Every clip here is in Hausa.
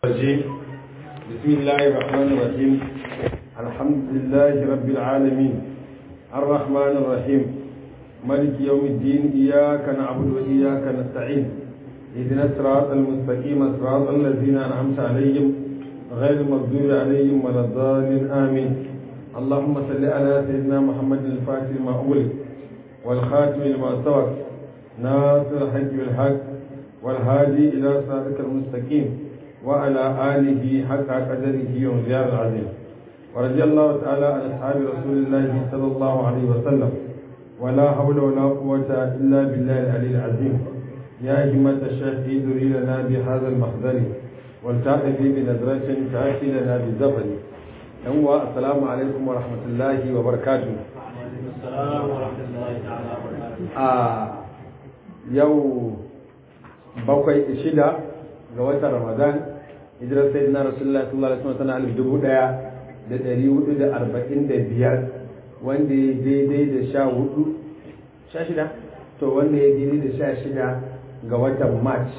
الرجيم بسم الله الرحمن الرحيم الحمد لله رب العالمين الرحمن الرحيم ملك يوم الدين إياك نعبد وإياك نستعين اهدنا الصراط المستقيم صراط الذين أنعمت عليهم غير المغضوب عليهم ولا الضالين آمين اللهم صل على سيدنا محمد الفاتح لما أغلق والخاتم لما سبق ناصر الحق بالحق والهادي إلى صراطك المستقيم وعلى آله حق قدره ومزيار العظيم ورضي الله تعالى عن أصحاب رسول الله صلى الله عليه وسلم ولا حول ولا قوة إلا بالله العلي العظيم يا همة الشيخ ادري لنا بهذا المحضر والتأتي بنظرة تأتي لنا بالزفر يوم السلام عليكم ورحمة الله وبركاته السلام ورحمة الله تعالى وبركاته آه يوم bakwai shida ga watan ramadan hijirar sai na rasulullah sallallahu alaihi wasallam tana alif dubu daya da dari hudu da arba'in da biyar wanda ya daidai da sha hudu sha shida to wanda ya daidai da sha shida ga watan march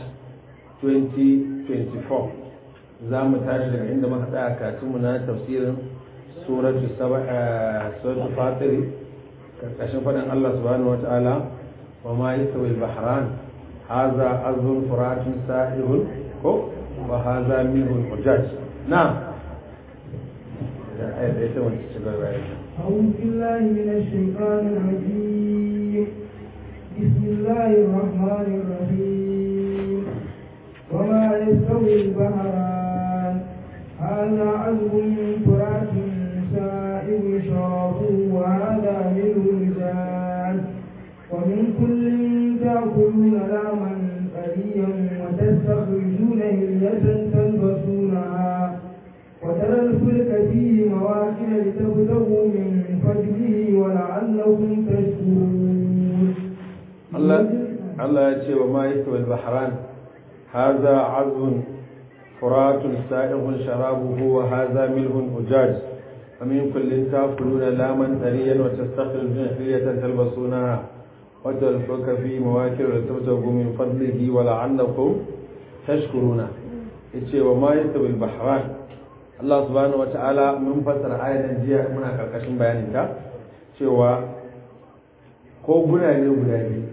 2024 za mu tashi daga inda muka tsaya katunmu na tafsirin suratu suratu fatiri karkashin faɗin allah subhanahu wa ta'ala wa ma yastawi al-bahran هذا عذب فرات سائغ وهذا منه الحجاج نعم أعوذ بالله من الشيطان الرجيم بسم الله الرحمن الرحيم وما يستوي البحران هذا عذب فرات سائغ شرابه وهذا منه مزاج ومن كل تأكلون لحما طريا وتستخرجون هلية تلبسونها وترى الفلك فيه مواخر لتبتغوا من فضله ولعلكم تشكرون الله الله يتي وما يستوي البحران هذا عذب فرات سائغ شرابه وهذا ملح أجاج ومن كل تأكلون لاما طريا وتستخرجون هلية تلبسونها وتلفك في مواكر لتبتغوا من فضله ولعلكم تشكرون yace wa ma yastawi al-bahran Allah subhanahu wa ta'ala mun fassara ayatan jiya muna karkashin bayanin ta cewa koguna ne guda biyu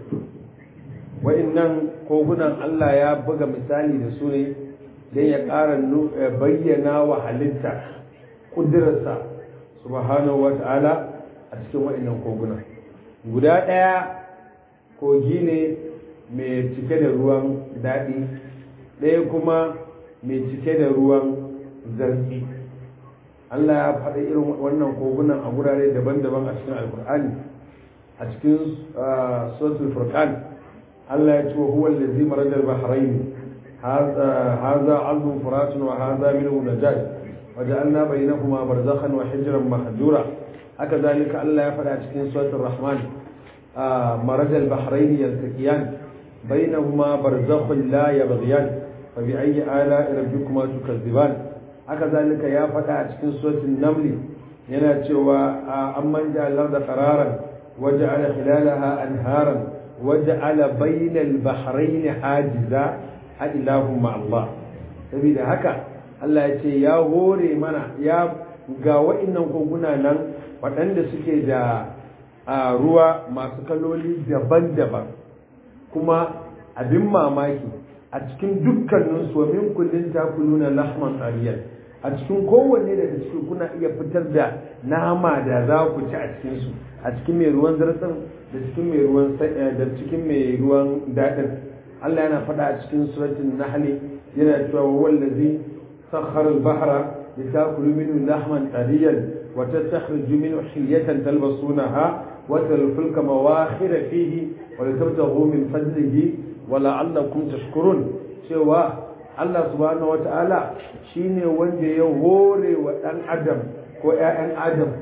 wa'annan kogunan Allah ya buga misali da su ne don ya ƙara bayyana wa halitta ƙudurarsa subhanahu wa ta'ala a cikin wa'annan koguna guda ɗaya kogi ne mai cike da ruwan daɗi ɗaya kuma mai cike da ruwan zarfi Allah ya faɗi irin wannan kogunan a gurare daban-daban a cikin alkur'ani a cikin suratul furqan Allah ya ce wa huwa allazi marajal bahrain hadha azbun furatun wa hadha minhu najaj وجعلنا بينهما برزخا وحجرا محجورا هكذلك الله يفعل cikin suratul rahman مرج البحرين يلتقيان بينهما برزخ لا يبغيان فبأي آلاء ربكما تكذبان هكذلك يا فتى cikin suratul naml yana cewa amman ja'al arda qararan waja'ala khilalaha anharan waja'ala bainal bahrayn hajiza ilahum ma Allah saboda haka Allah ya ce ya hore mana ya ga wa'annan koguna nan waɗanda suke da a ruwa masu kaloli daban-daban kuma abin mamaki a cikin dukkanin su min kullin takuluna lahman ariyan a cikin kowanne daga cikin kuna iya fitar da nama da za ku ci a cikin su a cikin mai ruwan zartsin da cikin mai ruwan da cikin mai ruwan dadin Allah yana faɗa a cikin suratul nahl yana cewa wallazi sakhara al-bahra litakulu minhu lahman ariyan wa tastakhriju minhu hilyatan talbasunaha وترى الفلك مواخر فيه ولتبتغوا من فضله ولعلكم تشكرون cewa Allah subhanahu wata'ala shine wanda ya hore wa ɗan adam ko ‘ya'yan adam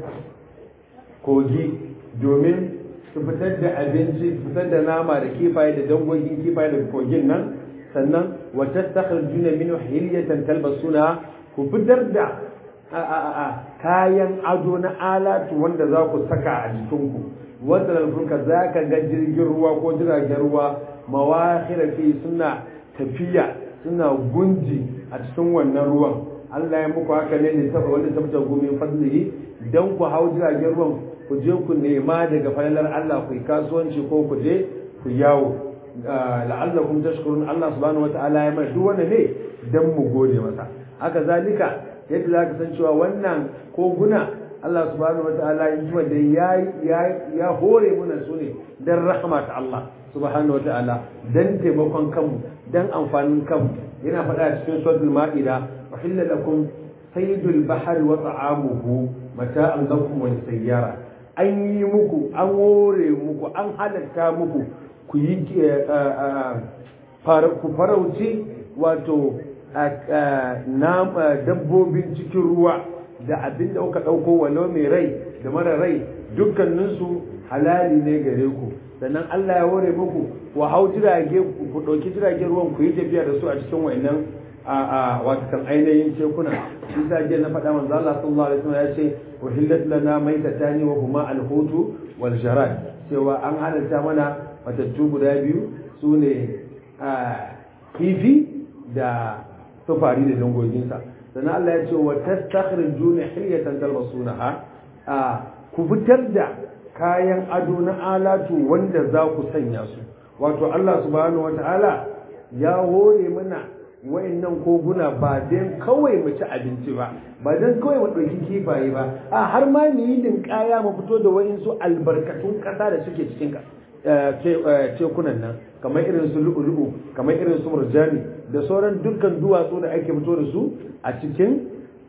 kogi domin su fitar da abinci su fitar da nama da kifaye da dangogin kifaye daga kogin nan sannan wata sakar juna min hilyatan talbasuna ku fitar da kayan ado na alatu wanda za ku saka a jikinku wata lalfurka za ka ga jirgin ruwa ko jiragen ruwa mawahira fi suna tafiya suna gunji a cikin wannan ruwan Allah ya muku haka ne da taba wanda tabta gumin fadlihi dan ku hau jiragen ruwan ku je ku nema daga falalar Allah ku yi kasuwanci ko ku je ku yawo la'allakum tashkurun Allah subhanahu wata'ala ya mai duk wanda ne dan mu gode masa haka zalika yadda zaka san cewa wannan koguna Allah subhanahu wata'ala ya ji da ya ya hore muna su ne dan rahama ta Allah subhanahu wata'ala dan taimakon kanmu dan amfanin kanmu yana faɗa cikin suratul ma'ida uhilla lakum saydul bahri wa ta'amuhu mata'an lakum wa sayyara an yi muku an hore muku an halatta muku ku yi ku farauci wato dabbobin cikin ruwa da abin da kuka ɗauko walau mai rai da mara rai dukkaninsu halali ne gare ku sannan Allah ya hore muku ku hau jirage ku ɗauki jiragen ruwan ku yi tafiya da su a cikin wa'annan a watakan ainihin tekuna shi sa jiya na faɗa manzo Allah sallallahu alaihi wasallam ya ce uhillat lana maitatani wa huma al-hutu wal jarad cewa an halalta mana matattu guda biyu su ne kifi da tufari da dangoginsa sannan Allah ya ce wa tastakhrijuna hilyatan talbasunaha ku fitar da kayan ado na alatu wanda za ku sanya su wato Allah subhanahu wataala ya hore mana wayannan koguna ba dan kawai mu ci abinci ba ba dan kawai mu ɗauki kifaye ba a har ma mu yi kaya mu fito da wayansu albarkatun ƙasa da suke cikin tekunan nan kamar irin su lu'ulu'u kamar irin su murjani da sauran dukkan duwatsu da ake fito da su a cikin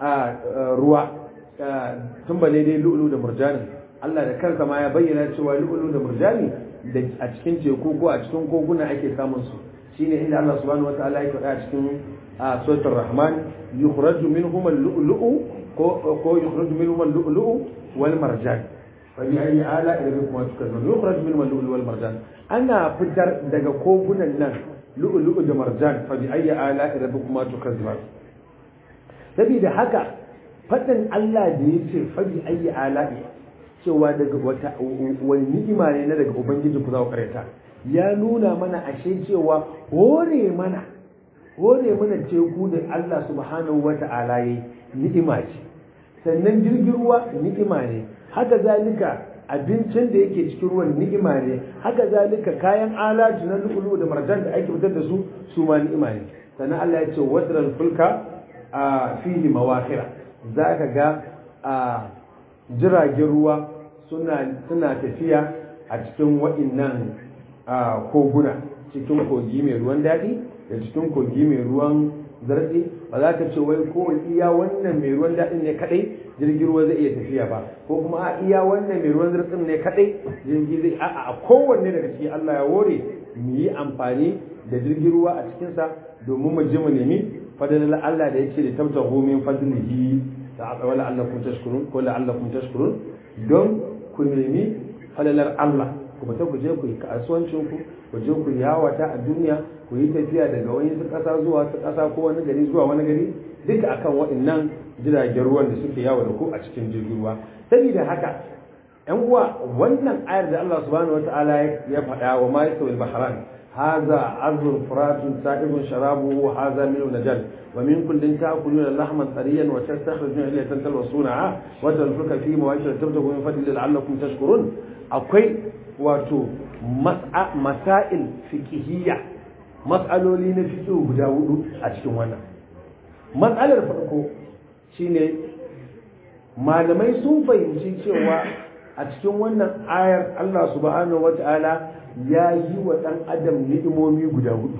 ruwa tun bale dai lu'ulu da murjani Allah da kansa ma ya bayyana cewa lu'ulu da murjani da a cikin teku ko a cikin koguna ake samun su shine inda Allah subhanahu wataala ya faɗa a cikin suratul rahman yukhraju minhum al-lu'lu'u ko ko yukhraju minhum al-lu'lu'u wal marjan fa bi ayi ala rabbikuma tukadzibun yukhraju minhum al-lu'lu'u wal marjan ana fitar daga kogunan nan lu'lu'u da marjan fa bi ayi ala rabbikuma tukadzibun saboda haka faɗin Allah da yace fa bi ayi ala cewa daga wata wani ni'ima ne na daga ubangiji ku za ku karanta ya nuna mana ashe cewa hore mana hore mana teku da Allah subhanahu wa ta'ala yi ni'ima ce sannan jirgin ruwa ni'ima ne haka zalika abincin da yake cikin ruwan ni'ima ne haka zalika kayan alatu na lulu da marjan da ake fitar da su su ma ni'ima ne sannan Allah ya ce wadral fulka a fihi mawakira zaka ga a jiragen ruwa suna suna tafiya a cikin wa'innan a koguna cikin kogi mai ruwan daɗi da cikin kogi mai ruwan zartsi ba za ka ce wai ko iya wannan mai ruwan daɗin ne kaɗai jirgin ruwa zai iya tafiya ba ko kuma a iya wannan mai ruwan zartsin ne kaɗai jirgi zai a a kowanne daga ciki Allah ya wore mu yi amfani da jirgin ruwa a cikinsa domin mu je mu nemi fadalar Allah da yake da tabta min fadlihi ta wala allakum tashkurun ko la allakum tashkurun don ku nemi falalar Allah ku fita ku je ku yi kasuwancin ku ku je ku yawata a duniya ku yi tafiya daga wani ƙasa zuwa ta ƙasa ko wani gari zuwa wani gari duka akan waɗannan jiragen ruwan da suke yawo da ku a cikin jirgin ruwa saboda haka yan uwa wannan ayar da Allah subhanahu wataala ya faɗa wa ma yasawil bahran هذا عذب فرات سائغ شرابه وهذا ملء نجل ومن كل تأكلون لحما طريا وتستخرجون إليه تلبسونها وتنفك في مواشر تبتغوا من فضل لعلكم تشكرون أقوي واتو مسائل فقهية matsaloli na fito guda hudu a cikin wannan matsalar farko shine malamai sun fahimci cewa a cikin wannan ayar Allah subhanahu wata'ala ya yi wa ɗan adam ni'imomi guda hudu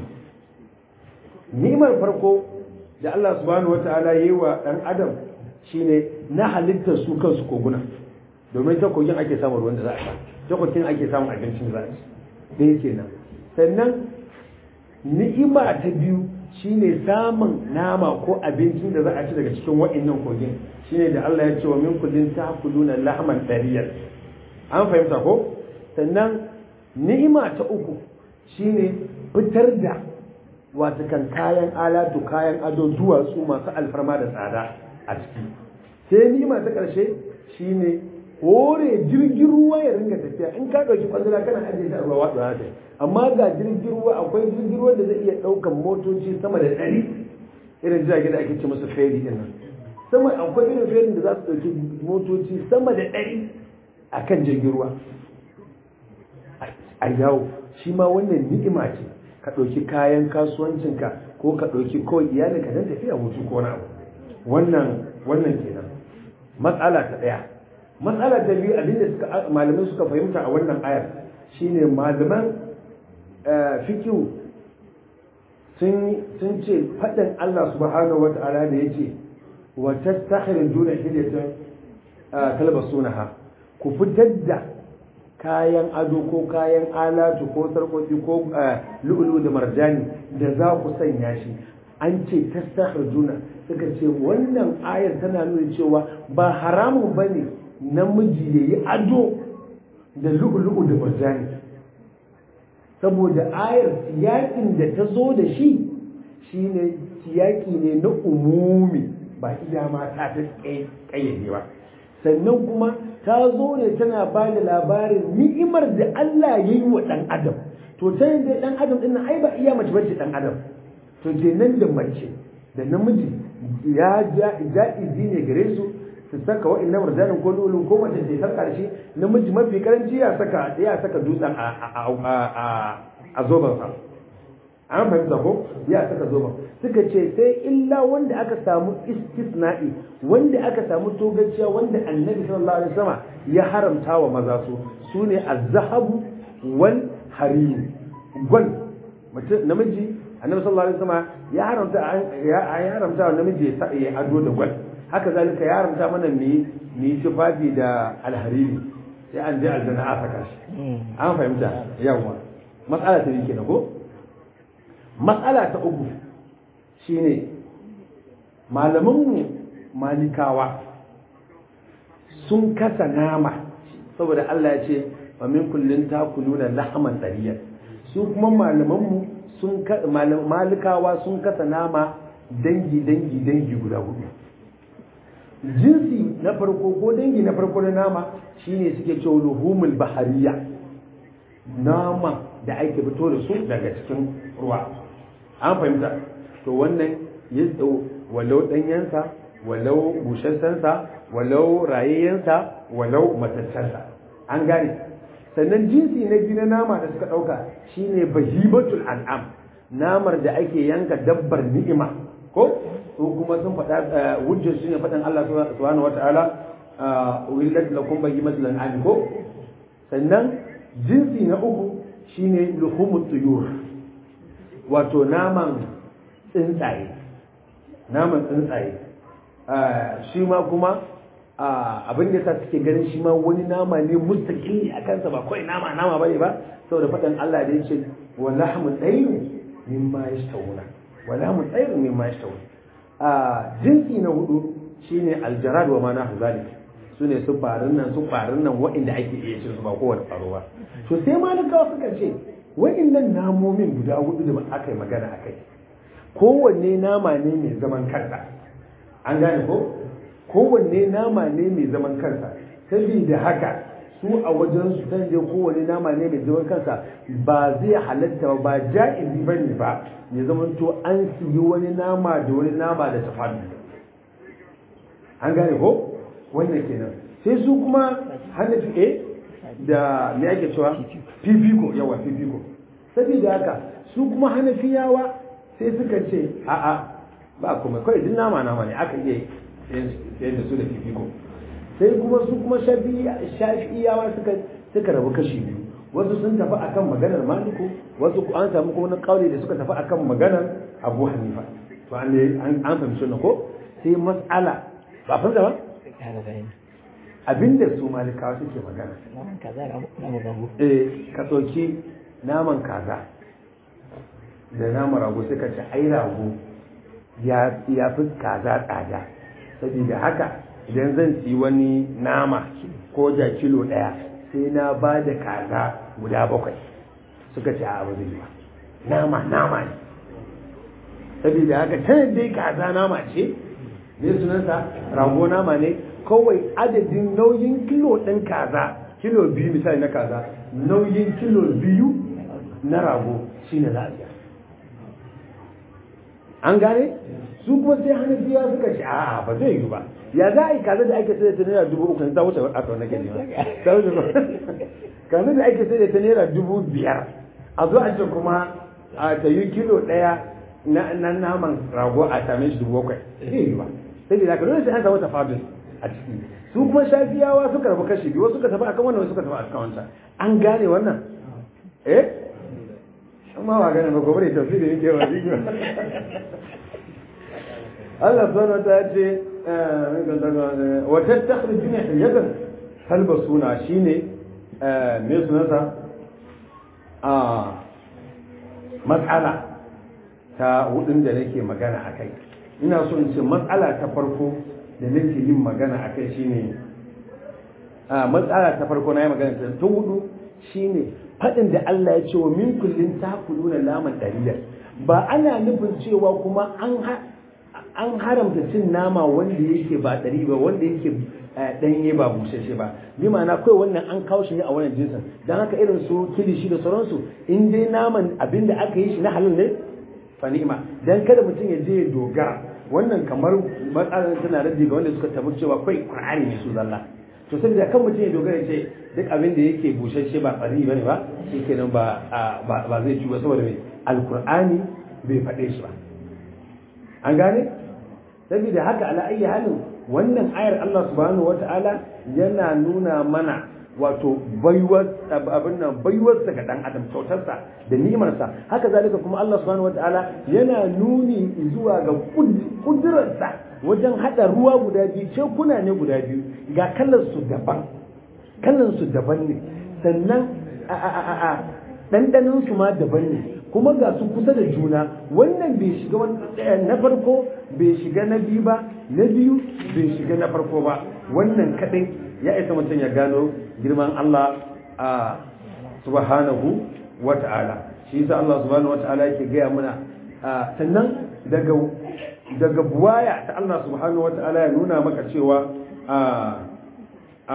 ni'imar farko da Allah subhanahu wata'ala ya yi wa ɗan adam shine na halittar su kansu koguna domin ta kogin ake samun ruwan da za a sha ta kogin ake samun abincin da za a ci ɗaya kenan sannan ni'ima ta biyu shine samun nama ko abincin da za a ci daga cikin wa'annan kogin shine da Allah ya ce wa min kullin ta'kuluna lahman dariyar an fahimta ko sannan ni'ima ta uku shine fitar da wata kan kayan alatu kayan ado duwatsu masu alfarma da tsada a ciki sai ni'ima ta ƙarshe shine hore jirgin ruwa ya ringa tafiya in ka ɗauki kwandala kana ajiye shi a ruwa watsa za ta amma ga jirgin ruwa akwai jirgin ruwa da zai iya ɗaukan motoci sama da ɗari irin jiragen da ake ce musu feri din nan sama akwai irin ferin da za su ɗauki motoci sama da ɗari a kan jirgin ruwa a yawo shi ma wannan ni'ima ce ka ɗauki kayan kasuwancinka ko ka ɗauki kawai iyalinka don tafiya hutu ko na abu wannan wannan kenan matsala ta ɗaya matsala ta biyu abinda suka malamai suka fahimta a wannan ayar shine malaman fikihu sun ce faɗin Allah subhanahu wata'ala da ya ce wa tastakhrijuna hilyatan talbasunaha ku fitar da kayan ado ko kayan alatu ko sarkoki ko lu'ulu da marjani da za ku sanya shi an ce tastakhrijuna suka ce wannan ayar tana nuna cewa ba haramun bane namiji yayi ado da lu'ulu da marjani saboda ayar siyakin da ta zo da shi shine siyaki ne na umumi ba iya mata ta kayyade ba sannan kuma ta zo ne tana ba da labarin ni'imar da Allah ya yi wa ɗan adam to ta yadda ɗan adam ɗin ai ba iya mace bace ɗan adam to kenan da mace da namiji ya ja'izi ne gare su su saka wa'annan marjanin ko lulun ko mace ce tar karshe namiji mafi karanci ya saka ya saka dutsen a zoban sa an fahimta ko ya saka zoban suka ce sai illa wanda aka samu istisna'i wanda aka samu togaciya wanda annabi sallallahu alaihi wasallam ya haramta wa maza su sune az-zahabu wal harim gwal namiji annabi sallallahu alaihi wasallam ya haramta ya haramta wa namiji ya ado da gwal haka zalika ya haramta mana mu yi tufafi da alhariri sai an je aljanna a saka shi an fahimta yawa matsala ta yake na ko matsala ta uku shine malamanmu malikawa sun kasa nama saboda Allah ya ce wa min kullin takuluna lahman tariyan su kuma malamanmu sun malikawa sun kasa nama dangi dangi dangi guda hudu jinsi na farko ko dangi na farko na nama shine suke cewa luhumul bahariya nama da ake fito da su daga cikin ruwa an fahimta to wannan ya walau danyensa walau bushassensa walau rayayyensa walau matattarsa an gane sannan jinsi na biyu na nama da suka ɗauka shine bahibatul an'am namar da ake yanka dabbar ni'ima ko ko kuma sun faɗa hujjar shine faɗin Allah subhanahu wata'ala willat lakum bahimatul an'am ko sannan jinsi na uku shine luhumut tuyur wato naman tsuntsaye naman tsuntsaye shi ma kuma abin da sa suke ganin shi ma wani nama ne mustaqili a kansa ba kawai nama nama bane ba saboda faɗin Allah da yace wa lahmu tayrin mimma yashtawuna wa lahmu tayrin mimma yashtawuna a jinsi na hudu shine aljarad wa ma nahu zalik sune su farin nan su farin nan waɗanda ake iya cin su ba kowane faro ba to sai malikawa suka ce waɗannan namomin guda hudu da aka yi magana akai kowanne nama ne mai zaman kansa an gane ko kowanne nama ne mai zaman kansa saboda haka su a wajen su san je kowanne nama ne mai zaman kansa ba zai halatta ba ja'izi ba ne ba ya zama to an siyi wani nama da wani nama da tafadu an gane ko wannan kenan sai su kuma hanafi eh da me ake cewa fifiko yawa fifiko saboda haka su kuma hanafiyawa sai suka ce a'a ba kuma kawai duk nama nama ne aka iya sayar da su da fifiko sai kuma su kuma shafi'iyawa suka suka rabu kashi biyu wasu sun tafi akan maganar maliku wasu an samu kuma wani kauli da suka tafi akan maganar abu hanifa to an an fahimci wannan ko sai mas'ala ba fahimta ba abinda su malikawa suke magana eh ka ɗauki naman kaza da naman rago sai ka ci ai rago ya fi kaza tsada saboda haka idan zan ci wani nama ko da kilo ɗaya sai na ba da kaza guda bakwai suka ce a zai ba nama nama ne saboda haka tana dai kaza nama ce ne sunansa rago nama ne kawai adadin nauyin kilo ɗin kaza kilo biyu misali na kaza nauyin kilo biyu na rago shine za a siya an gane su kuma sai hanafiya suka ce a'a ba zai yi ba ya za a yi kaza da ake sai da ta naira dubu uku ta wuce a kawai nake nema ta wuce kaza da ake sai da ta naira dubu biyar a zo a ce kuma a ta yi kilo ɗaya na naman rago a same shi dubu bakwai zai yi ba sai da ka dole sai an samu tafadun a ciki su kuma shafiyawa suka rabu kashi biyu wasu suka tafi akan wannan wasu suka tafi akan wancan an gane wannan eh amma ba gane ba gobe da tafsiri yake ba shi Allah subhanahu wa ta'ala ce wa tattakhrijuna hilyatan talbasuna shine me sunansa a matsala ta hudun da nake magana akai ina so in ce matsala ta farko da nake yin magana akai shine a matsala ta farko na yi magana ta hudu shine faɗin da Allah ya ce wa min kullin takuluna laman dalilin ba ana nufin cewa kuma an an haramta cin nama wanda yake ba ɗari ba wanda yake ɗanye ba bushashe ba bi ma'ana kawai wannan an kawo shi ne a wannan jinsin don haka irin su kilishi da sauransu in dai naman abin da aka yi shi na halal ne fa ni'ima dan kada mutum ya je ya dogara wannan kamar matsalar tana rage ga wanda suka tabbata cewa kai qur'ani ne su zalla to saboda kan mutum ya dogara ce duk abin da yake bushashe ba tsari bane ba shikenan ba ba zai ci ba saboda mai alqur'ani bai faɗe shi ba an gane saboda haka ala ayi halin wannan ayar Allah subhanahu wata'ala yana nuna mana wato baiwar abin nan baiwar ga dan adam kyautarsa da ni'imarsa haka zalika kuma Allah subhanahu wata'ala yana nuni zuwa ga kudurarsa wajen hada ruwa guda biyu cekuna ne guda biyu ga kallon su daban kallon su daban ne sannan a a a a dandanin su ma daban ne kuma ga su kusa da juna wannan bai shiga na farko bai shiga na biyu ba na biyu bai shiga na farko ba wannan kadai ya isa mutum ya gano girman Allah a subhanahu wa ta'ala shi yasa Allah subhanahu wa ta'ala yake gaya mana sannan daga daga buwaya ta Allah subhanahu wa ta'ala ya nuna maka cewa a a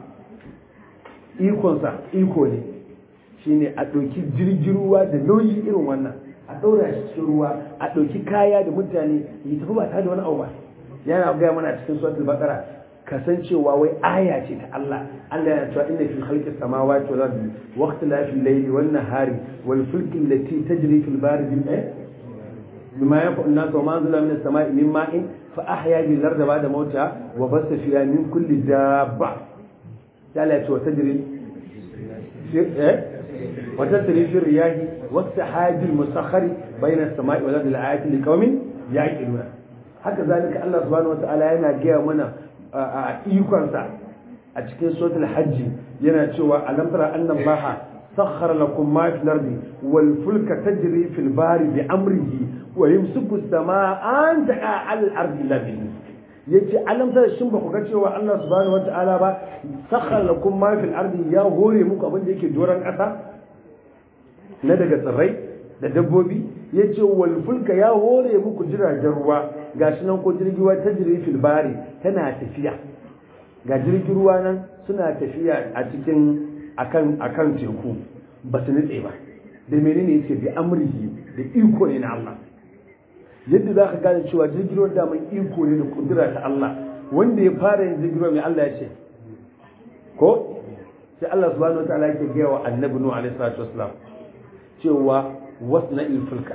ikonsa iko ne shine a ɗauki jirgin ruwa da nauyi irin wannan a ɗaura shi cikin ruwa a ɗauki kaya da mutane yi tafi ba tare da wani abu ba yana gaya mana cikin suratul baqara kasancewa wai aya ce ta Allah Allah yana cewa inna fi khalqis samawati wal ardi wa ikhtilafil layli wan nahari wal fulki allati tajri fil bahri bil eh bima yanfa'u an-nas wa ma anzala minas sama'i min ma'in fa ahya bil ardi ba'da mawtiha wa bassa fiha min kulli dabba Allah ya ce wa tajri eh وتسري في الرياح والسحاب المسخر بين السماء والارض لآيات لقوم يعقلون haka zalika Allah subhanahu wataala yana gaya mana a ikonsa a cikin suratul hajji yana cewa alam tara anna allaha sakhkhara lakum ma fil ardi wal fulka tajri fil bahri bi amrihi wa yumsiku as-samaa an taqa al ardi illa bihi yace alam tara shin ba ku ga cewa Allah subhanahu wataala ba sakhkhara lakum ma fil ardi ya hore muku abin da yake doran kasa na daga tsirrai da dabbobi ya ce walfulka ya hore muku jiragen ruwa ga shi nan ko jirgin ruwa ta jirgin filbari tana tafiya ga jirgin ruwa nan suna tafiya a cikin akan akan teku ba su nutse ba da menene yace bi amrihi da iko ne na Allah yadda za ka gane cewa jirgin ruwa da mai iko ne da kudura ta Allah wanda ya fara yin jirgin ruwa mai Allah ya ce ko sai Allah subhanahu wataala yake gaya wa annabi nuhu alaihi salatu wassalam cewa wasna ilfulka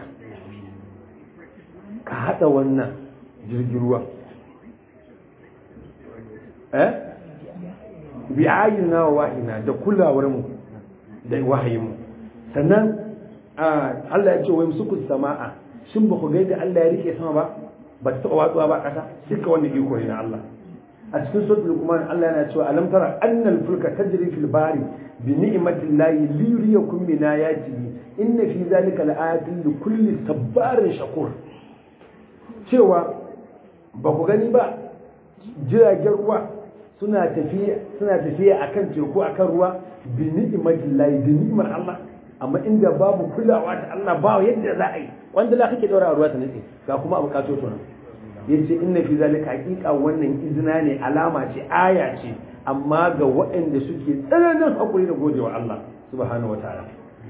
ka haɗa wannan jirgin ruwa eh bi ayina wa wahina da kulawar mu da wahayin mu sannan Allah ya ce wai musuku sama'a shin ba ku ga da Allah ya rike sama ba ba ta taɓa watsuwa ba ƙasa duka wannan iko ne na Allah a cikin suratul luqman Allah yana cewa alam tara annal fulka tajri fil bari bi ni'matillahi li yuriyakum min ayatihi inna fi zalika laayatin li kulli sabbarin shakur cewa ba ku gani ba jiragen ruwa suna tafiya suna tafiya akan teku akan ruwa bi ni'matillahi da ni'mar Allah amma inda babu kulawa ta Allah ba yadda za a yi wanda la kake daura ruwa ta nutse ga kuma abu kato to nan yace inna fi zalika haqiqa wannan izina ne alama ce aya ce amma ga waɗanda suke tsananin hakuri da godewa Allah subhanahu wataala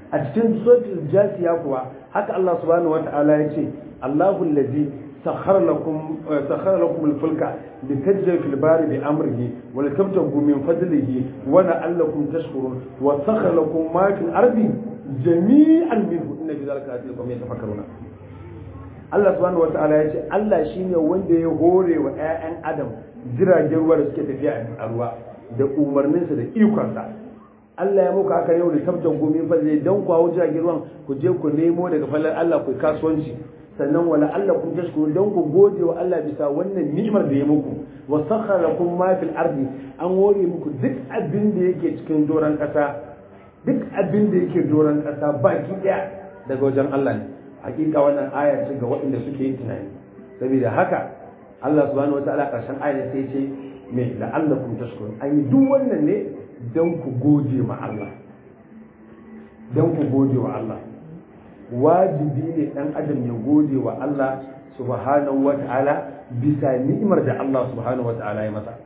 a cikin suratul jasiya kuwa haka Allah subhanahu wata'ala ya ce Allahu allazi sakhara lakum sakhara lakum al-fulka litajri fil bari bi amrihi wa litabtagu min fadlihi wa la'allakum tashkurun wa sakhara lakum ma fil ardi jami'an minhu inna fi dhalika ayatin liqawmin yatafakkaruna Allah subhanahu wata'ala ya ce Allah shine wanda ya hore wa ƴaƴan Adam jiragen ruwa da suke tafiya a ruwa da umarninsa da ikonsa Allah ya muku haka yau da tabtan gomin fadli dan ku hawo jiragen ruwan ku je ku nemo daga fallar Allah ku kasuwanci sannan wala Allah kun tashkuru dan ku gode wa Allah bisa wannan ni'imar da ya muku wa sakhara lakum ma fil ardi an hore muku duk abin da yake cikin doran kasa duk abin da yake doran kasa baki daya daga wajen Allah ne hakika wannan aya ce ga waɗanda suke yin tunani saboda haka Allah subhanahu wataala karshen aya sai ce me la'allakum tashkurun an yi duk wannan ne dan ku gode ma Allah dan ku gode wa Allah wajibi ne dan adam ya gode wa Allah subhanahu wataala bisa ni'imar da Allah subhanahu wataala ya masa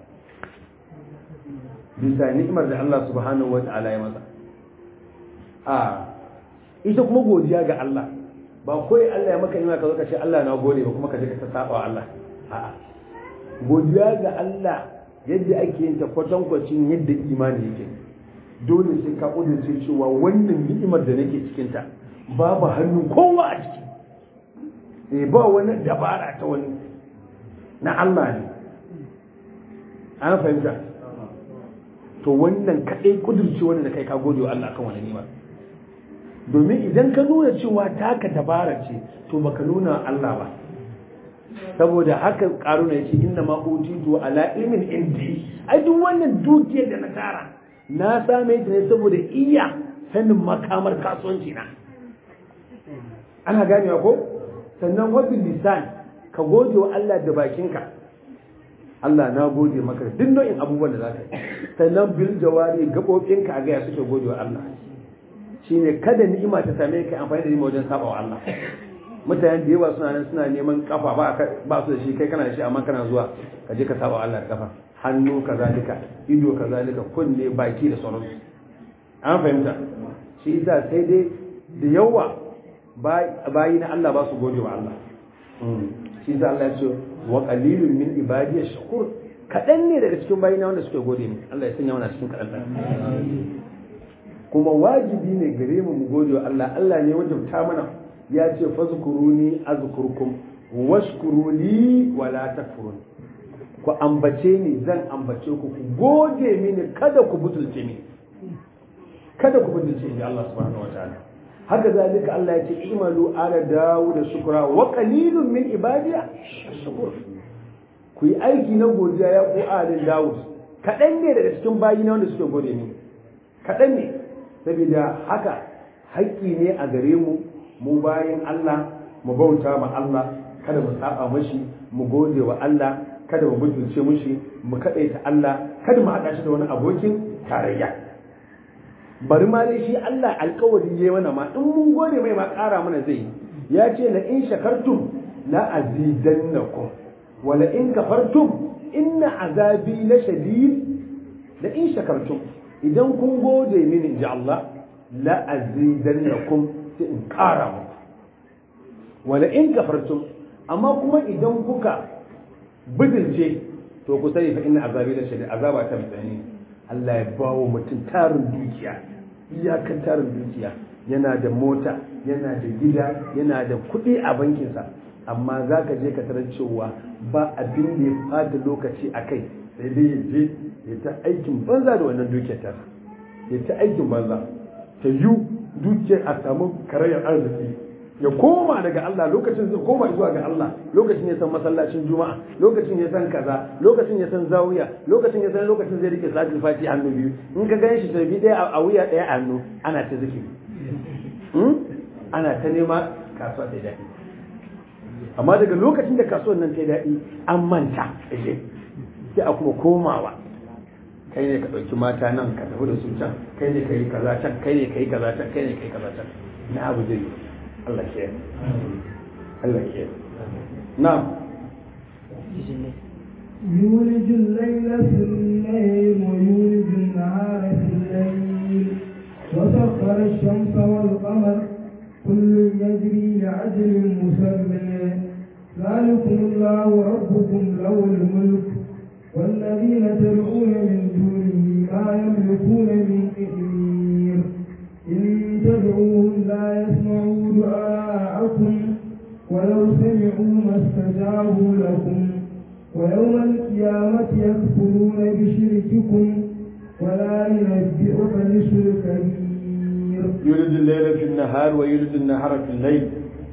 bisa ni'imar da Allah subhanahu wataala ya masa a ita kuma godiya ga Allah ba kawai Allah ya maka nima ka zo ka ce Allah na gode ba kuma ka je ka saba wa Allah a'a godiya ga Allah yadda ake yin ta kwatankwacin yadda imani yake dole sai ka kudurce cewa wannan ni'imar da nake cikin ta babu hannun kowa a ciki eh ba wani dabara ta wani na Allah ne an fahimta to wannan kadai kudurce wannan da kai ka gode wa Allah kan wannan ni'imar domin idan ka nuna cewa taka dabara ce to baka nuna Allah ba saboda haka karuna yace inna ma utitu ala ilmin indi ai duk wannan dukiyar da na tara na same ta ne saboda iya sanin makamar kasuwanci na ana ganewa ko sannan wabil lisan ka gode wa Allah da bakinka Allah na gode maka duk nau'in abubuwan da zaka yi sannan bil jawari gabobinka a ga suke gode wa Allah shine kada ni'ima ta same ka amfani da ni'ima wajen saba wa Allah mutane da yawa suna nan suna neman kafa ba ba su da shi kai kana da shi amma kana zuwa ka je ka saba wa Allah da kafa hannu kazalika ido kazalika kunne baki da sauransu an fahimta shi yasa sai dai da yawa bayi na Allah ba su gode wa Allah shi yasa Allah ya ce wa qalilun min ibadiy shakur kadan ne daga cikin bayi na wanda suke gode ni Allah ya sanya mana cikin kadan kuma wajibi ne gare mu mu gode wa Allah Allah ne wajabta mana ya ce fazkuruni azkurkum washkuru li wala takfurun ku ambace ni zan ambace ku ku gode mini kada ku butulce ni kada ku butulce ni Allah subhanahu wataala haka zalika Allah ya ce imalu ala dawud shukra wa qalilun min ibadiya shakur ku yi aiki na godiya ya ku alin dawud kaɗan ne daga cikin bayi na wanda suke gode ni kaɗan ne saboda haka haƙƙi ne a gare mu mu bayan Allah mu bauta ma Allah kada mu saba mashi mu gode wa Allah kada mu butulce mushi mu kaɗaita Allah kada mu haɗa shi da wani abokin tarayya bari ma dai shi Allah alkawari ya mana ma in mun gode mai ma ƙara mana zai ya ce la in shakartum la azidannakum wa la in kafartum inna azabi la shadid la in shakartum idan kun gode mini inji Allah la azidannakum sai in ƙara muku wa la in kafartum amma kuma idan kuka bidilce to ku sani fa inna azabi la shadid azaba ta mutane Allah ya bawo mutum tarin dukiya iyakar tarin dukiya yana da mota yana da gida yana da kuɗi a bankinsa amma za ka je ka tarar cewa ba abin da ya fata lokaci a kai sai dai ya je ya ta aikin banza da wannan dukiyar ta ya ta aikin banza ta yi dukiyar a samu karayar arziki ya koma daga Allah lokacin zai koma zuwa ga Allah lokacin ya san masallacin juma'a lokacin ya san kaza lokacin ya san zawiya lokacin ya san lokacin zai rike salatul fati hannu biyu in ka gan shi tarbi daya a wuya daya a hannu ana ta zikiri ana ta nema kasuwa ta daɗi amma daga lokacin da kasuwar nan ta daɗi an manta ashe sai a kuma komawa kai ne ka ɗauki mata nan ka tafi da su can kai ne ka yi kaza can kai ne ka yi kaza can kai ne ka yi kaza can na abu zai yi Allah ke Allah ke na'am يولج الليل في الليل ويولج النهار في الليل وسخر الشمس والقمر كل يجري لعجل مسمى ذلكم الله ربكم له الملك والذين تدعون من دونه ما يملكون من قطمير إن تدعوهم لا يسمعوا دعاءكم ولو سمعوا ما استجابوا لكم ويوم القيامة يكفرون بشرككم ولا ينبئك مثل كبير يولد الليل في النهار ويولد النهار في الليل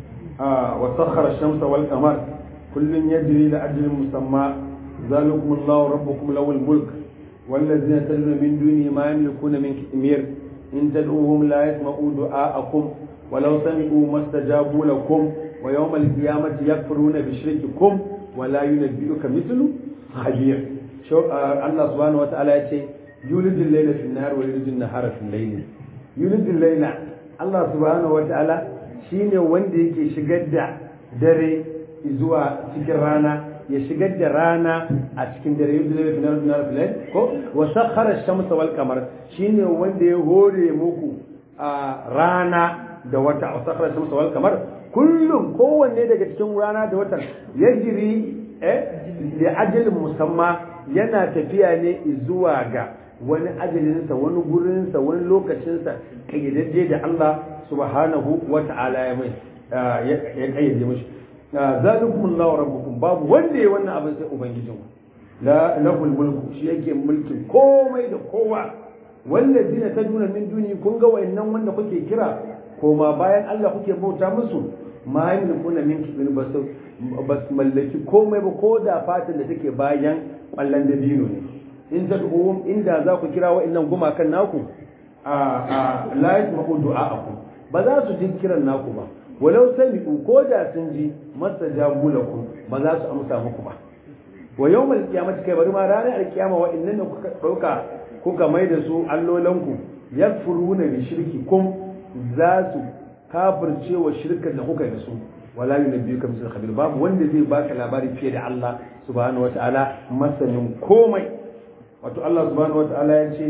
آه وسخر الشمس والقمر كل يجري لأجل مسمى ذلكم الله ربكم له الملك والذين تدعون من دونه ما يملكون من كثمير إن تدعوهم لا يسمعوا دعاءكم ولو سمعوا ما استجابوا لكم ويوم القيامة يكفرون بشرككم ولا ينبئك مثل خبير شو آه الله سبحانه وتعالى يقول يولد الليل في النهار ويولد النهار في الليل يولد الليل الله سبحانه وتعالى shine wanda yake shigar da dare zuwa cikin rana ya shigar da rana a cikin dare yadda zai fi narar narar filai ko wa sakhara shamsa wal kamar shine wanda ya hore muku a rana da wata wa sakhara shamsa wal kamar kullum kowanne daga cikin rana da watan yajri eh li ajalin musamma yana tafiya ne zuwa ga wani ajalinsa wani gurinsa wani lokacinsa kayyadajje da Allah subhanahu wa ta'ala ya mai ya kayyade mashi zalikum Allahu rabbukum babu wanda ya wannan abin sai ubangijinku la lahul mulku shi yake mulkin komai da kowa wallazina taduna min duni kun ga wayannan wanda kuke kira koma bayan Allah kuke bauta musu ma yamlikuna min kibin basu bas mallaki komai ba ko da fatan da take bayan kwallon dabino ne in tad'uhum inda za ku kira wayannan gumakan naku a a la yasma'u du'a'akum ba za su ji kiran naku ba walau sami'u ko da sun ji mastajabu lakum ba za su amsa muku ba wa yawmal qiyamati kai bari ma ranar alkiyama wa innan kuka dauka kuka mai da su allolanku yakfuruna bi shirkikum za su kafirce wa shirkan da kuka yi da su wala yunabbiyuka misal khabir babu wanda zai baka labari fiye da Allah subhanahu wataala masanin komai wato Allah subhanahu wataala ya ce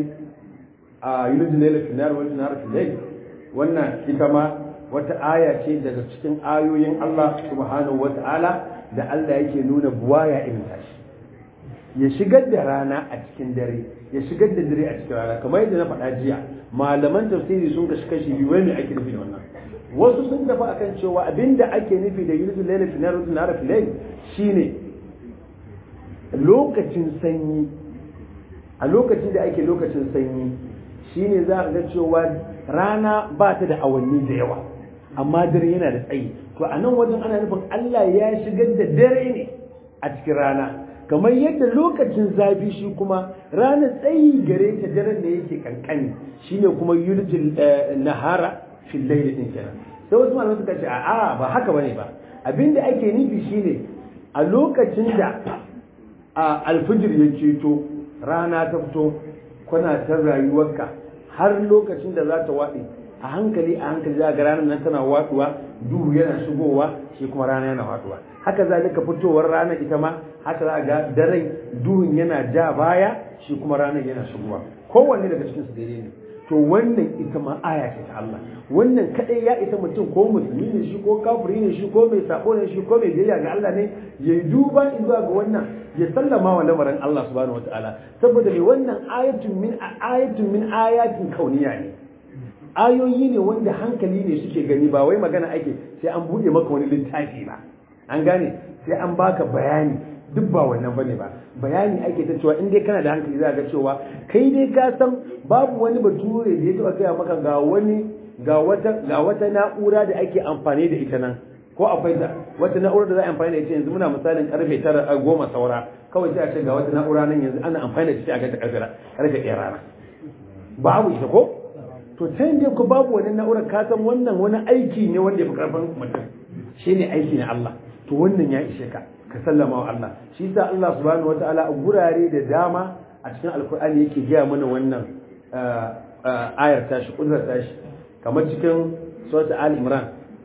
a yulujul layla fi nar wal nar fi layl wannan ita ma wata aya ce daga cikin ayoyin Allah subhanahu wataala da Allah yake nuna buwaya irin tashi ya shigar da rana a cikin dare ya shigar da dare a cikin rana kamar yadda na faɗa jiya malaman tafsiri sun kashi kashi biyu wani ake nufi da wannan wasu sun tafi akan cewa abinda ake nufi da yulul layl fi nar nar fi layl shine lokacin sanyi a lokacin da ake lokacin sanyi shine za a ga cewa rana ba ta da awanni da yawa amma dare yana da tsayi to a nan wajen ana nufin Allah ya shigar da dare ne a cikin rana kamar yadda lokacin zafi shi kuma ranar tsayi gare ta daren da yake kankani shine kuma yuljil nahara fil layl din kenan sai wasu malamai suka ce a'a ba haka bane ba abinda ake nufi shine a lokacin da a alfijir ya ceto rana ta fito kuna ta rayuwarka har lokacin da za ta waɗe a hankali a hankali za ga ranar nan tana waɗuwa duhu yana shigowa shi kuma rana yana waɗuwa haka zalika fitowar rana ita ma haka za ga daren duhun yana ja baya shi kuma ranar yana shigowa kowanne daga cikin su daidai ne to wannan ita ma aya ce ta Allah wannan kadai ya isa mutum ko musulmi ne shi ko kafiri ne shi ko mai sabo ne shi ko mai biyayya ga Allah ne ya yi duba zuwa ga wannan ya sallama wa lamarin Allah subhanahu wataala saboda mai wannan ayatun min ayatun min ayatin kauniya ne ayoyi ne wanda hankali ne suke gani ba wai magana ake sai an buɗe maka wani littafi ba an gane sai an baka bayani duk ba wannan bane ba bayani ake ta cewa in dai kana da hankali za ga cewa kai dai ka san babu wani bature da ya taba gaya maka ga wani ga wata ga wata na'ura da ake amfani da ita nan ko akwai ta wata na'ura da za a amfani da ita yanzu muna misalin karfe tara a goma saura kawai sai a ce ga wata na'ura nan yanzu ana amfani da ita a ga ta karfe karfe ɗaya rana babu ita ko to ta yadda ku babu wani na'urar ka san wannan wani aiki ne wanda ya fi karfin mutum shine aiki na Allah to wannan ya ishe ka ka sallama wa Allah shi yasa Allah subhanahu wataala a gurare da dama a cikin alkur'ani yake gaya mana wannan ayar tashi kudrar tashi kamar cikin surat al imran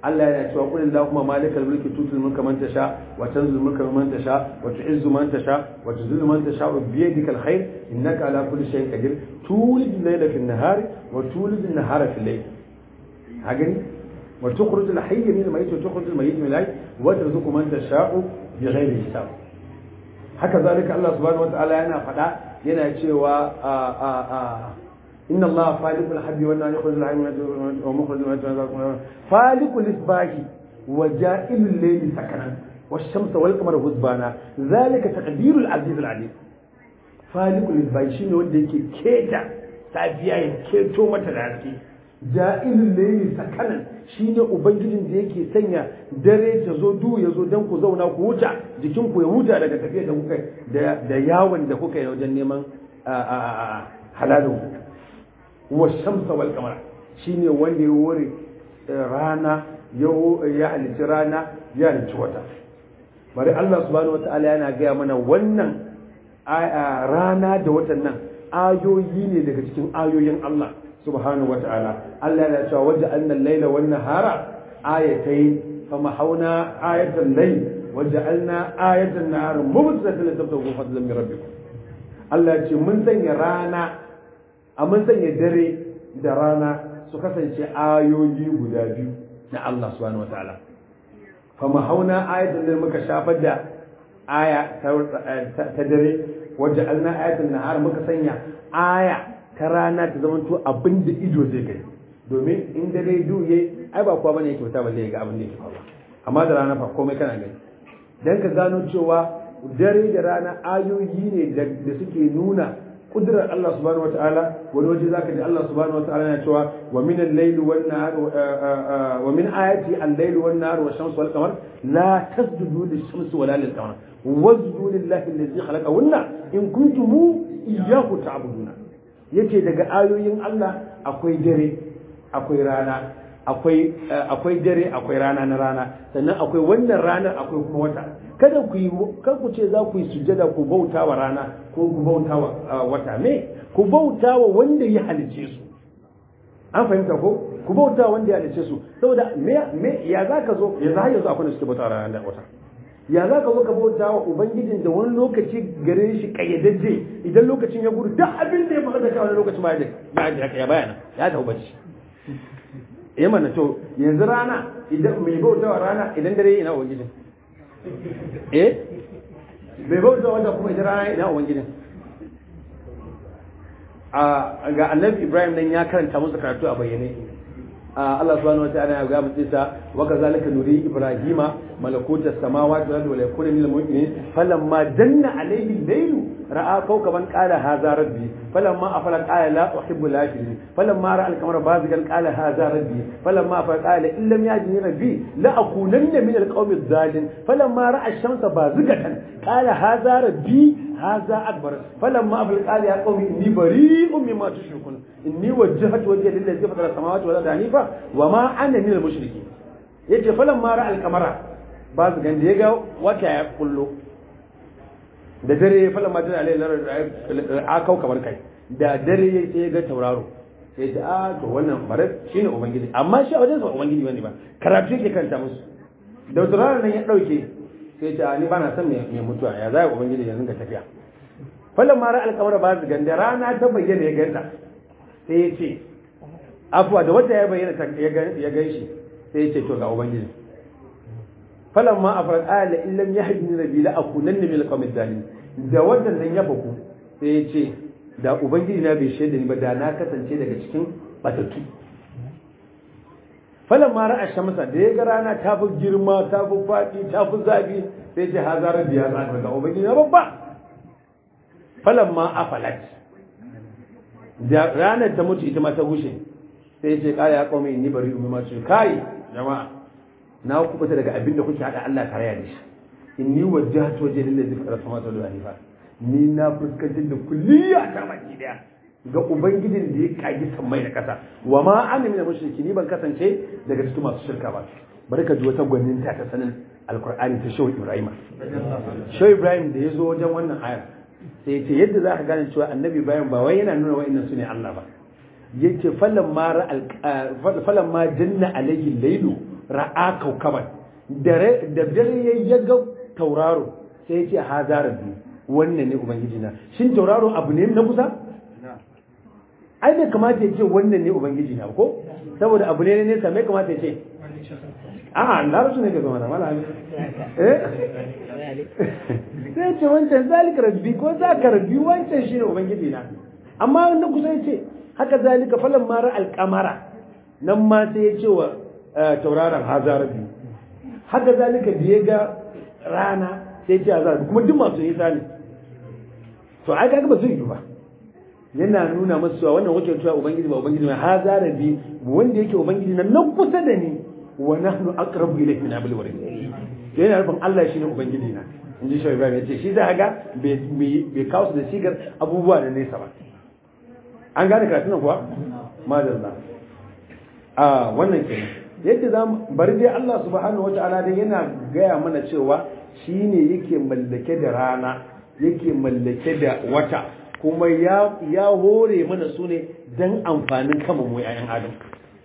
Allah yana cewa qul allahumma malikal mulki tutul mulka man tasha wa tanzil mulka man tasha wa tu'izzu man tasha wa tuzillu man tasha bi yadikal khair innaka ala kulli shay'in qadir tulid al-layla fi an-nahar wa tulid an-nahara fi al-layl hagani wa tukhrij al-hayy min al-mayyit wa tukhrij al-mayyit min al-hayy wa tarzuqu man tasha'u bighayri hisab haka zalika Allah subhanahu wa ta'ala yana faɗa yana cewa a a a إن الله فالق الحب والنار يخرج الحي ومخرج الميت فالق الإصباح وجائل الليل سكنا والشمس والقمر حسبانا ذلك تقدير العزيز العليم فالق الإصباح شنو wanda yake keta safiya ya keto mata da haske ja'ilul layli sakanan shine ubangijin da yake sanya dare ta zo du ya zo dan ku zauna ku huta jikin ku ya huta daga tafiya da kuka da yawon da kuka yi wajen neman halalin wa shamsa wal kamara shine wanda ya wore rana ya halici rana ya halici wata bari Allah subhanahu wataala yana gaya mana wannan rana da watan nan ayoyi ne daga cikin ayoyin Allah subhanahu wataala Allah yana cewa waje annal laila wan nahara ayatayn fama hauna ayatan layl waja'alna ayatan nahar mubsiratan litabtagu fadlan min rabbikum Allah ya ce mun sanya rana a mun sanya dare da rana su kasance ayoyi guda biyu na Allah subhanahu wataala fa mahauna ayatan da muka shafar da aya ta dare wajen alna ayatan nahar muka sanya aya ta rana ta zama to abin da ido zai gani domin in dare duye ai ba kowa bane yake fita balle ga abin da yake faruwa amma da rana fa komai kana gani dan ka gano cewa dare da rana ayoyi ne da suke nuna kudurar Allah subhanahu wataala wani waje zaka ji Allah subhanahu wataala yana cewa wa min al-layl wan nahar wa min ayati al-layl wan nahar wa shamsu wal qamar la tasjudu lish-shamsi wala lil-qamar wasjudu lillahi alladhi khalaqahunna in kuntum iyyahu ta'buduna yace daga ayoyin Allah akwai dare akwai rana akwai akwai dare akwai rana na rana sannan akwai wannan ranar akwai kuma wata kada ku yi kar ku ce za ku yi sujjada ku bauta wa rana ko ku bauta wa wata me ku bauta wa wanda ya halice su an fahimta ko ku bauta wanda ya halice su saboda me me ya za ka zo ya za yanzu akwai da suke bauta rana da wata ya za ka zo ka bauta wa ubangijin da wani lokaci gare shi kayyadajje idan lokacin ya gudu duk abin da ya faru da kai wani lokacin ba ya da ya bayana ya tafi bacci eh mana to yanzu rana idan mai bauta wa rana idan dare ina ubangijin eh bai bauta wanda kuma idan rana ina ubangijin a ga annabi ibrahim nan ya karanta musu karatu a bayyane Allah subhanahu wataala ya ga mutsisa wa kazalika nuri ibrahima malakuta samawati wal ardi wa yakuna minal mu'minin falamma janna alayhi al-layl ra'a kawkaban qala hadha rabbi falamma afala qala la uhibbu al-afilin falamma ra'a al-qamara bazigan qala hadha rabbi falamma afala qala in lam yajini rabbi la akunanna min al-qawmi adh-dhalin falamma ra'a ash-shamsa bazigatan qala hadha rabbi hadha akbar falamma afala qala ya qawmi inni bari'un mimma tushrikun inni wajjahtu wajhiya lillazi fatara as-samawati wal ardi hanifa wama ana min al-mushrikeen yace falamma ra'a al-qamara ba su ganda ya ga wata ya kullo da dare ya fala majina alai larar a kau kamar kai da dare ya sai ya ga tauraro sai ta a to wannan bare shine ubangiji amma shi a wajen sa ubangiji bane ba karatu yake kanta musu da tauraro nan ya dauke sai ta ni bana son mai mutuwa ya zai ubangiji yanzu ga tafiya falan mara alkamar ba su ganda rana ta bayyana ya ganta sai ya ce afuwa da wata ya bayyana ya gan shi sai ya ce to ga ubangiji falamma afrat ala in lam yahdini rabbi la akunanna min alqawmi dalin da wannan nan ya baku sai ya ce da ubangiji na bai shaida ni ba da na kasance daga cikin batattu falamma ra'a shamsa da ya ga rana ta fi girma ta fi faɗi ta fi zafi sai ce haza rabbi ya zaka ga ubangiji na babba falamma afalat da ranar ta mutu ita ma ta gushe sai ce kaya ya kawai ni bari umma ce kai jama'a na kubuta daga abin da kuke hada Allah tare da shi inni wajjahtu wajhi lillazi fatara samawati wal ardi ni na fuskantar da kulliya ta baki daya ga ubangijin da ya kagi sammai da kasa wa ma ana min mushriki ni ban kasance daga cikin masu shirka ba bari ka ji wata gwaninta ta sanin alqur'ani ta shehu ibrahim shehu ibrahim da ya zo wajen wannan ayar sai ya ce yadda za ka gane cewa annabi ibrahim ba wai yana nuna wa'annan su ne Allah ba yace falan ma janna alayhi laylu ra'a kaukaban da dare ya ga tauraro sai ya ce haza rabbi wannan ne ubangiji na shin tauraro abu ne na kusa ai bai kamata ya ce wannan ne ubangiji na ko saboda abu ne ne nesa mai kamata ya ce a'a larabci ne ga zama na mala eh sai ce wancan zalika rabbi ko za ka rabbi wancan shine ubangiji na amma na kusa ya ce haka zalika falan mara alkamara nan ma sai ya ce wa tauraron haza rabbi haka zalika da ya ga rana sai ya ce haza rabbi kuma duk masu nisa ne to ai kaga ba zai yi ba yana nuna masu cewa wannan wakil cewa ubangiji ba ubangiji mai haza rabbi wanda yake ubangiji na nan kusa da ni wa nahnu aqrabu ilayhi min hablil warid yana nufin Allah shine ubangiji na in ji shawai ibrahim ya ce shi za ga bai kawo su da sigar abubuwa da nesa ba an gane karatunan kuwa madalla a wannan kenan yadda za mu bari dai Allah subhanahu wata'ala dai yana gaya mana cewa shine yake mallake da rana yake mallake da wata kuma ya ya hore mana su ne dan amfanin kama mu 'ya'yan adam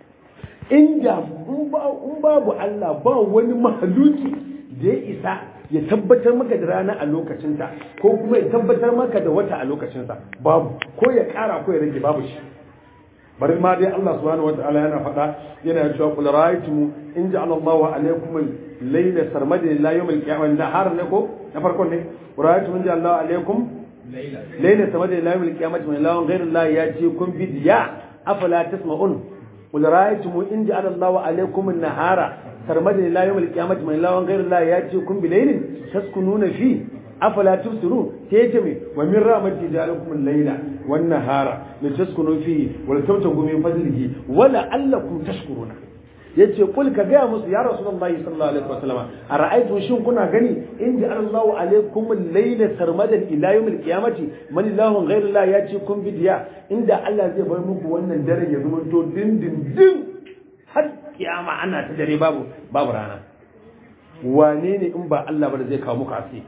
inda in babu Allah ba wani mahaluki da ya isa ya tabbatar maka da rana a lokacinta ko kuma ya tabbatar maka da wata a lokacinsa babu ko ya kara ko ya rage babu shi bari ma dai Allah subhanahu wataala yana faɗa yana cewa qul ra'aytum in ja'ala Allahu alaykum al-layla sarmadan ila yawm al-qiyamah nahar ne ko na farko ne ra'aytum in ja'ala Allahu alaykum layla sarmadan ila yawm al-qiyamah min lawan ghayra Allah yatikum bi diya afala tasma'un qul ra'aytum in ja'ala Allahu alaykum an-nahara sarmadin ila yawmil qiyamati man lawan ghayra Allah ya ce kun bilailin taskununa fi afala tubsirun sai yace me wa min rahmati ja'alakum al-layla wan nahara litaskunu fi wa litabtagu min fadlihi wa la'allakum tashkuruna yace kul ka gaya musu ya rasulullahi sallallahu alaihi wasallam ara'aytu shin kuna gani in ja'ala Allahu alaykum al-layla sarmadan ila yawmil qiyamati man lahun ghayra Allah ya ce kun bidiya inda Allah zai bar muku wannan dare ya zama to din din din har kiyama ana ta dare babu babu rana wane ne in ba Allah ba da zai kawo muku asi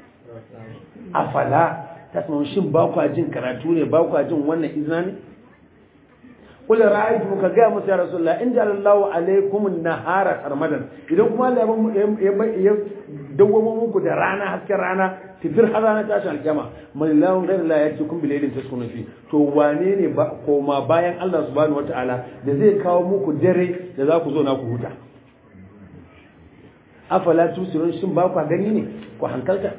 afala tasma'un shin ba ku jin karatu ne ba ku jin wannan izina ne kul ra'aytu ka ga musu ya rasulullah in ja'ala Allahu alaykum an-nahara sarmadan idan kuma Allah ya dawwamo muku da rana hasken rana tifir har rana ta shan alkiyama man lahun ghayra la yati kun bilailin taskunu fi to wane ne ba koma bayan Allah subhanahu wataala da zai kawo muku dare da za ku zo na ku huta afala tusirun shin ba ku gani ne ku hankalta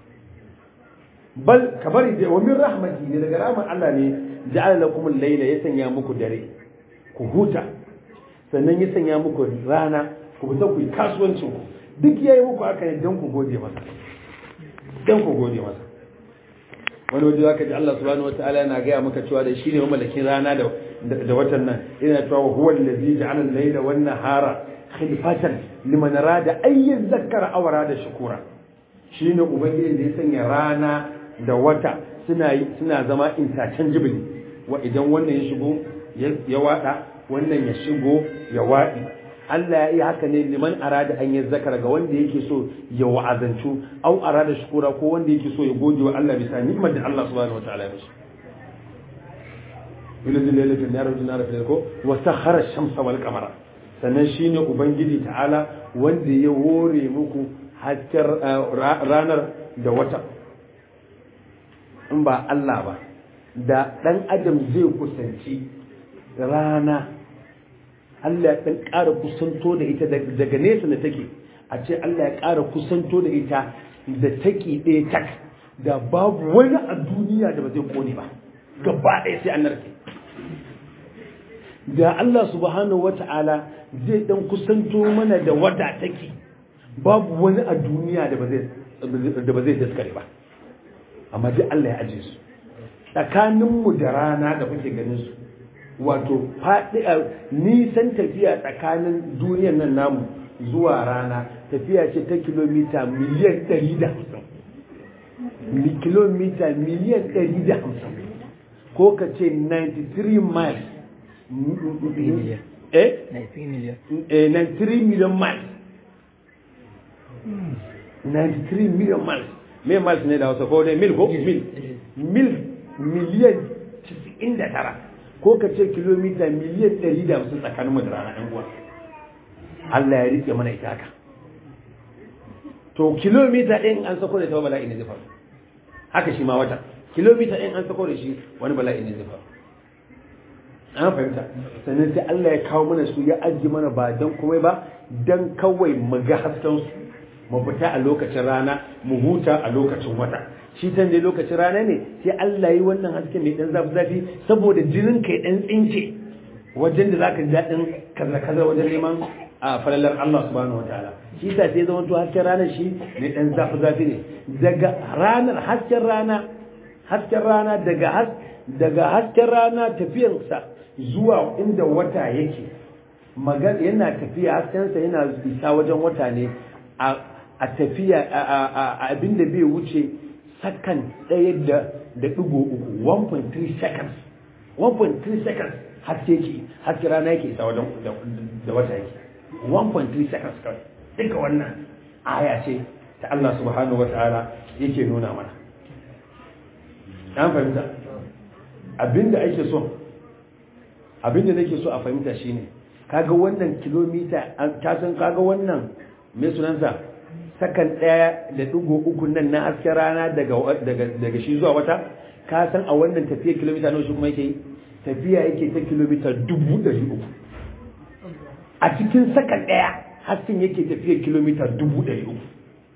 bal kabari da wa min rahmati ne daga rahmar Allah ne ja'ala lakum al-layla ya sanya muku dare ku huta sannan ya sanya muku rana ku fita ku yi kasuwancin ku duk yayi muku haka ne dan ku gode masa dan ku gode masa wani waje zaka ji Allah subhanahu wataala yana gaya maka cewa da shine mamallakin rana da da watan nan yana cewa huwa allazi ja'ala al-layla wan nahara khilfatan liman arada ay yadhakkara aw arada shukura shine ubangiji da ya sanya rana da wata suna suna zama interchangeable wa idan wannan ya shigo ya wada wannan ya shigo ya wadi Allah ya yi haka ne liman arada an yi zakara ga wanda yake so ya wa'azantu au arada shukura ko wanda yake so ya gode wa Allah bisa ni'imar da Allah subhanahu wataala ya mishi yulil lailatul nahar wa nahar fil ko wa sakhara ash-shamsa wal qamara sannan shine ubangiji ta'ala wanda ya hore muku hakkar ranar da wata in ba Allah ba da dan adam zai kusanci rana Allah ya ɗan ƙara kusanto da ita daga nesa da take a ce Allah ya ƙara kusanto da ita da take ɗaya tak da babu wani a duniya da ba zai kone ba gaba ɗaya sai an narke da Allah subhanahu wata'ala zai ɗan kusanto mana da wata take babu wani a duniya da ba zai daskare ba amma duk Allah ya aje su tsakaninmu da rana da kuke ganin su wato faɗi nisan tafiya tsakanin duniyar nan namu zuwa rana tafiya ce ta kilomita miliyan 150 kilomita miliyan 150 ko ka ce 93 miles eh 93 million miles 93 million miles me miles ne da hausa ko dai mil ko mil mil miliyan 99 ko ka ce kilomita miliyan 150 tsakaninmu da rana ɗan uwa Allah ya rike mana ita haka to kilomita ɗin an sako da ta bala'i ne zai faru haka shi ma wata kilomita ɗin an sako da shi wani bala'i ne zai faru an fahimta sannan sai Allah ya kawo mana su ya ajiye mana ba don komai ba don kawai mu ga hasken su mu fita a lokacin rana mu huta a lokacin wata shi tan dai lokacin rana ne sai Allah yi wannan hasken mai dan zafi zafi saboda jinin kai dan tsince wajen da zaka ji dadin kaza kaza wajen neman a falalar Allah subhanahu wataala shi sa sai zama to hasken ranar shi ne dan zafi zafi ne daga ranar hasken rana hasken rana daga has daga hasken rana tafiyarsa zuwa inda wata yake magana yana tafiya haskensa yana isa wajen wata ne a tafiya a abinda bai wuce sakan ɗaya da da ɗigo uku 1.3 seconds 1.3 seconds haske ke haske rana yake isa wajen da wata yake 1.3 seconds kawai duka wannan aya ce ta Allah subhanahu wa ta'ala yake nuna mana an fahimta abinda ake so abinda nake so a fahimta shine kaga wannan kilomita ka san kaga wannan me sunansa sakan daya da digo uku nan na hasken rana daga daga daga shi zuwa wata ka san a wannan tafiya kilomita nawa shi kuma yake tafiya yake ta kilomita dubu ɗari uku a cikin sakan daya hasken yake tafiya kilomita dubu ɗari uku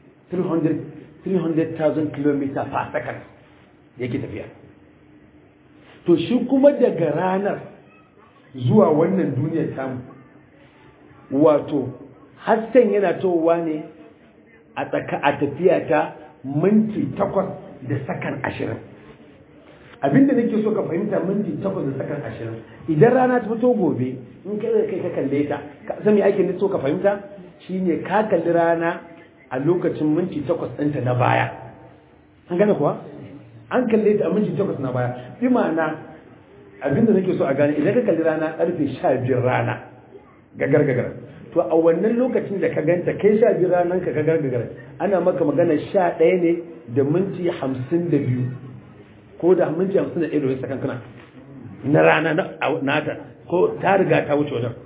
300,000 km per second yake tafiya to shi kuma daga ranar zuwa wannan duniyar tamu wato hasken yana towa ne a tsaka a tafiya ta minti takwas da sakan ashirin abinda nake so ka fahimta minti takwas da sakan ashirin idan rana ta fito gobe in kai da kai ka kalle ta san me ake so ka fahimta shine ka kalli rana a lokacin minti takwas ɗinta na baya an gane kuwa an kalle ta a minti takwas na baya bi ma'ana abinda nake so a gane idan ka kalli rana karfe sha biyar rana gagar gagar to a wannan lokacin da ka ganta kai sha biyar ranar ka gagar gagar ana maka magana sha ɗaya ne da minti hamsin da biyu ko da minti hamsin da ɗaya da wani sakan kana na rana na ta ko ta riga ta wuce wajen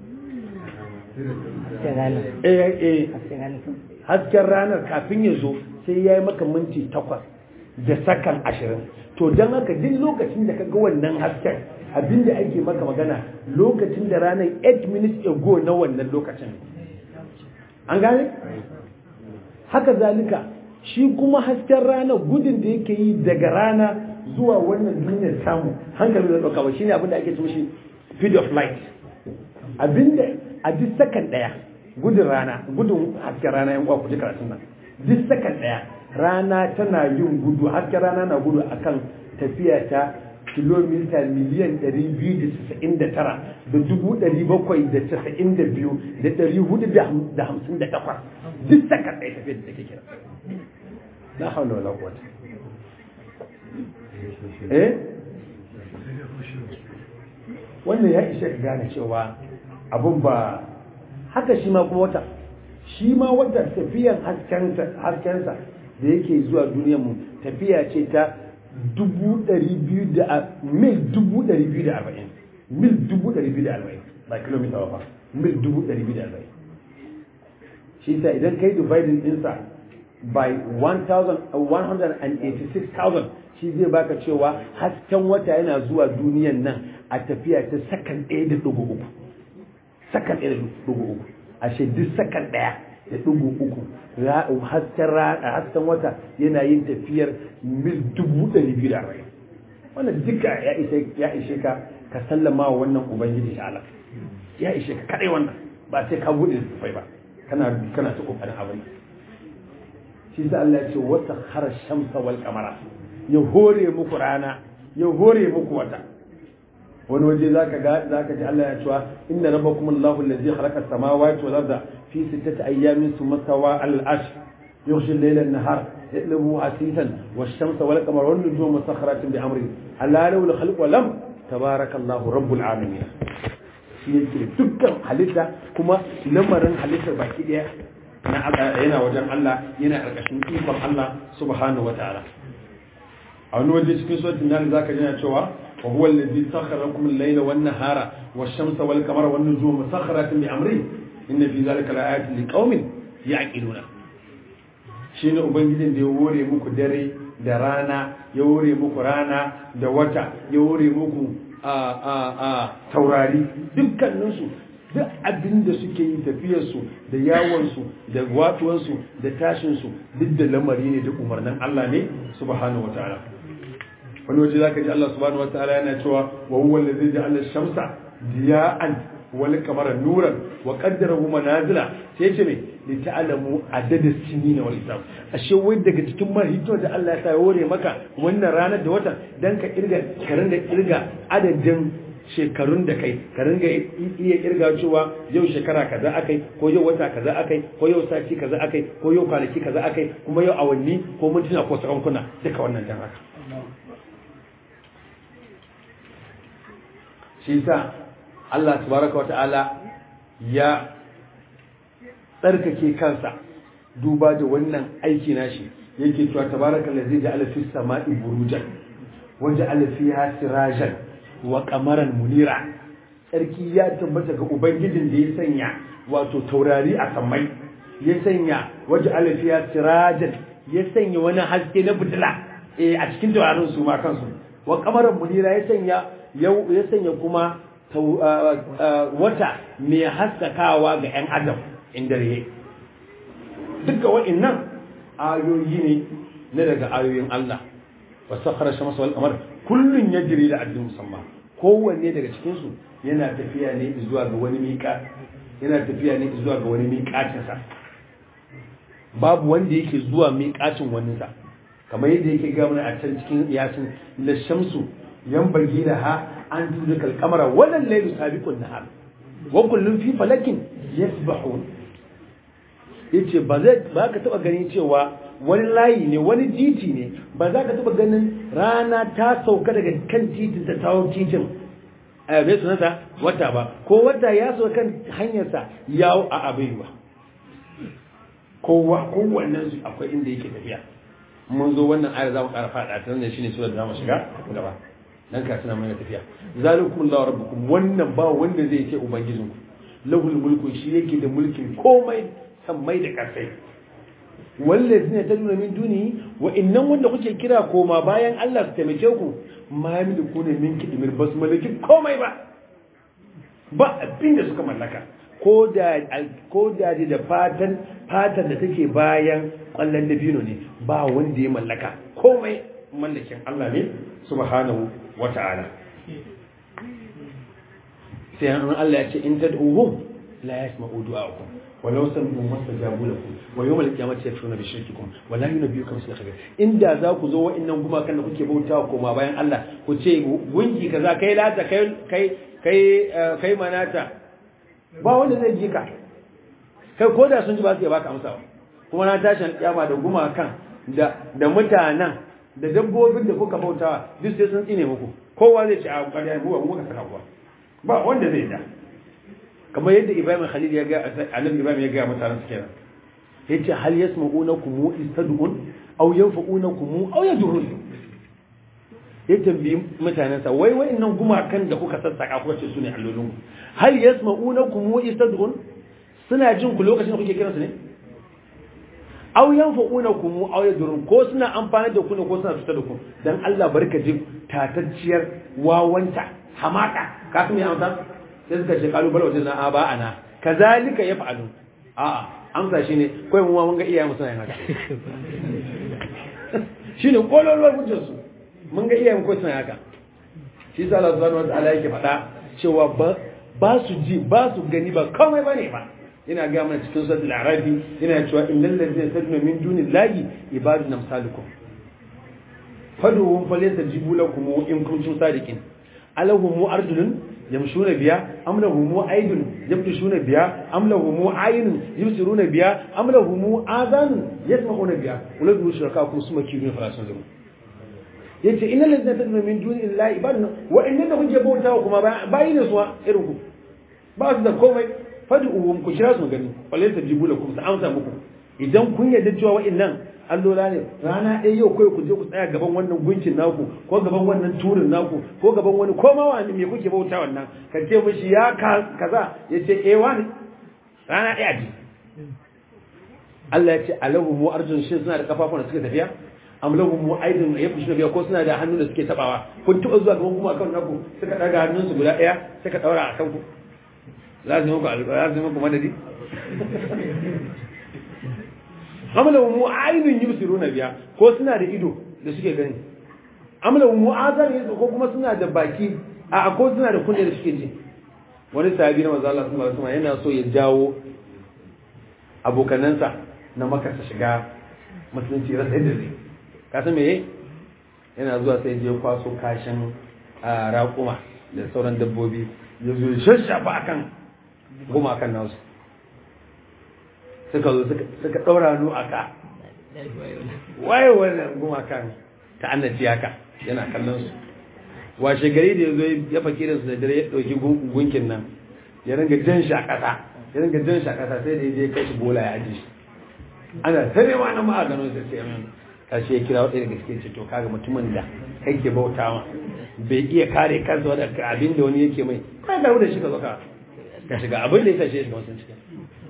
hasken ranar kafin ya zo sai ya yi maka minti takwas da sakan ashirin to don haka duk lokacin da ka ga wannan hasken abinda ake maka magana lokacin da ranar 8 minutes ago na wannan lokacin an gane? haka zalika shi kuma hasken rana gudun da yake yi daga rana zuwa wannan duniyar samu hankali zai ɗauka ba shine abinda ake ce shi speed of light abinda a duk sakan ɗaya gudun rana gudun hasken rana yan uwa ku ji karatun nan duk sakan ɗaya rana tana yin gudu hasken rana na gudu akan tafiya ta kilomita miliyan 299 da dubu 792 da 458 duk sakan ɗaya tafiya da take kira na haula wala quwwata eh wannan ya ishe ka gane cewa abun ba haka shi ma kuma wata shi ma wata tafiyan haskensa da yake zuwa duniyar mu tafiya ce ta dubu ɗari biyu da mil dubu ɗari biyu da arba'in mil dubu ɗari biyu da arba'in ba kilomita ba mil dubu ɗari biyu da arba'in shi sa idan kai dividing ɗinsa by 186,000 shi zai baka cewa hasken wata yana zuwa duniyan nan a tafiya ta sakan ɗaya da ɗigo uku sakan ɗaya da ɗigo uku ashe duk sakan ɗaya da ɗigo uku hasken wata yana yin tafiyar mil dubu ɗari biyu da arba'in wannan duka ya ishe ka ka sallama wa wannan ubangiji shi Allah ya ishe ka kaɗai wannan ba sai ka buɗe littattafai ba kana kana ta ƙoƙarin abin shi sa Allah ya ce wata har shamsa wal kamara ya hore muku rana ya hore muku wata wani waje zaka ga zaka ji Allah ya cewa inna rabbakum Allahu allazi khalaqa as-samawati wal arda fi sittati ayyamin thumma stawa 'ala al-'arsh yughshi al-layla an-nahar yatlubu hasisan wash-shamsa wal qamara wan nujumu musakhkharatin bi amri alla lahu al-khalqu wa lam tabarakallahu rabbul alamin shi yake dukkan halitta kuma lamarin halittar baki daya yana wajen Allah yana karkashin ikon Allah subhanahu wa ta'ala a wani waje cikin suratul nan zaka ji cewa wa huwa allazi sakhkhara lakum al-layla wan nahara wash-shamsa wal qamara wan nujuma musakhkharatin bi amri inna fi zalika laayatin liqaumin yaqiluna shine ubangijin da ya hore muku dare da rana ya hore muku rana da wata ya hore muku a a a taurari dukkaninsu duk abin da suke yi tafiyarsu da yawonsu da watuwansu da tashinsu duk da lamari ne da umarnin Allah ne subhanahu wataala wani waje zaka ji Allah subhanahu wataala yana cewa wa huwa allazi ja'ala ash-shamsa diya'an wal qamara nuran wa qaddarahu manazila sai ce me li ta'lamu adada sinina wal hisab ashe wai daga cikin mahito da Allah ya sa hore maka wannan ranar da watan dan ka kirga ka ringa kirga adadin shekarun da kai ka ringa iya kirga cewa yau shekara kaza akai ko yau wata kaza akai ko yau sati kaza akai ko yau kwanaki kaza akai kuma yau awanni ko mintuna ko sakankuna duka wannan dan haka shi sa Allah tabaraka wa ta'ala ya tsarkake kansa duba da wannan aiki nashi yake cewa tabaraka allazi ja'ala fis sama'i burujan wa ja'ala fiha sirajan wa qamaran munira tsarki ya tabbata ga ubangijin da ya sanya wato taurari a samai ya sanya waje alafiya sirajan ya sanya wani haske na fitila eh a cikin taurarin su ma kansu wa qamaran munira ya sanya ya sanya kuma wata mai haskakawa ga 'yan adam inda ya duka wa'innan ayoyi ne na daga ayoyin Allah wa sakhara shamsa wal qamar kullun yajri da addin musamman kowanne daga cikin su yana tafiya ne zuwa ga wani miƙa yana tafiya ne zuwa ga wani miƙacin sa babu wanda yake zuwa miƙacin wani sa kamar yadda yake ga mana a can cikin yasin la shamsu yanbaghi laha an tudrika al-qamara wal laylu sabiqun nahar wa kullun fi falakin yasbahun yace ba zai ba ka taba ganin cewa wani layi ne wani titi ne ba za ka taba ganin rana ta sauka daga kan titin ta tawo titin a bai sunanta wata ba ko wata ya sauka kan hanyarsa yawo a abai ba kowa kowannen su akwai inda yake tafiya mun zo wannan ayar za mu ƙara faɗa ta nan shine surar da za mu shiga gaba dan ka tana mai tafiya zalikum Allahu rabbukum wannan ba wanda zai ce ubangijinku lahul mulku shi yake da mulkin komai sammai da kasai wallazi ne taduna min duni wa innan wanda kuke kira koma bayan Allah su taimake ku ma yamliku ne min kidmir bas malaki komai ba ba abin da suka mallaka ko da ko da da fatan fatan da take bayan kwallon dabino ne ba wanda ya mallaka komai mallakin Allah ne subhanahu wata'ala sai an Allah ya ce in tad'uhum la yasma'u du'a'akum ولو سمعوا ما استجابوا لكم ويوم القيامة يكفرون بشرككم ولا ينبئكم مثل خبير inda za ku zo wa'annan gumakan da kuke bautawa koma bayan Allah ku ce gunki kaza kai lata kai kai kai kai manata ba wanda zai ji ka kai ko da sun ji ba su iya baka amsa ba kuma na tashin kiyama da gumakan da da mutanen da dabbobin da kuka bautawa duk sai sun tsine muku kowa zai ce a ƙarya mu ba mu ka saka kuwa ba wanda zai da kamar yadda Ibrahim Khalil ya ga Annabi Ibrahim ya ga mutanen su kenan yace hal yasma'unakum istad'un aw yanfa'unakum aw yadurun ya tambayi mutanen sa wai wayannan gumakan da kuka sassaka kuka ce su ne allolin ku hal yasma'unakum istad'un suna jin ku lokacin da kuke kiransu ne aw yanfa'unakum aw yadurun ko suna amfani da ku ne ko suna cutar da ku dan Allah barka ji tatacciyar wawanta hamaka ka kuma amsa sai suka ce kalubale wajen na ba ana kazalika ya fa'alu a'a amsa shine kai mu mun ga iyayen mu suna yin haka shine kololuwar hujjar su mun ga iyayen ko suna haka shi sa Allah subhanahu wataala yake faɗa cewa ba ba su ji ba su gani ba komai bane ba ina ga mana cikin suratul arabi yana cewa innal ladzina tad'una min dunillahi ibadun amsalukum fadu falyastajibu lakum in kuntum sadiqin alahum arjulun yamshuna biya am lahum aydun yabtishuna biya am lahum aynun yubsiruna biya am lahum adhan yasma'una biya uladu shuraka kuma suma kirin farasun zuru yace innal ladzina tad'una min duni illahi ibadun wa inna kuke bautawa kuma bayi ne suwa irin ku ba su da komai fad'uhum ku kira su gani wallahi tajibu lakum sa amsa muku idan kun yarda cewa wa'annan allola ne rana ɗaya yau kai ku je ku tsaya gaban wannan gunkin naku ko gaban wannan turin naku ko gaban wani koma wani me kuke bauta wannan ka ce mishi ya kaza ya ce eh wani rana ɗaya ji Allah ya ce alahu mu arjun shi suna da kafafun da suke tafiya am lahu mu aidin ya fushi biya ko suna da hannu da suke tabawa kun tuba zuwa gaban kuma akan naku suka daga hannunsu guda ɗaya suka daura akan ku za su yi muku alƙawari za su yi muku madadi amla mu aidin yubsiruna biya ko suna da ido da suke gani amla mu azar yaso ko kuma suna da baki a ko suna da kunne da suke ji wani sahabi na manzo Allah sallallahu alaihi wasallam yana so ya jawo abokanansa na maka su shiga musulunci rasa yadda zai ka san meye yana zuwa sai je kwaso kashin raƙuma da sauran dabbobi ya zo shashafa akan goma akan nasu suka zo suka ɗaura hannu a ka waye wannan goma kan ta annaci haka yana kallon su washe gari da ya zo ya fakirin su da dare ya ɗauki gunkin nan ya ringa jan shi a ƙasa ya ringa jan shi a ƙasa sai da ya je kai shi bola ya aji shi ana tare ma na ma'a gano sai sai min kashi ya kira wadda daga cikin ce to kaga mutumin da kake bauta ma bai iya kare kansa wadda abin da wani yake mai kai ga da shi ka zo ka ka shiga abin da ya tashi ya shiga wasu cikin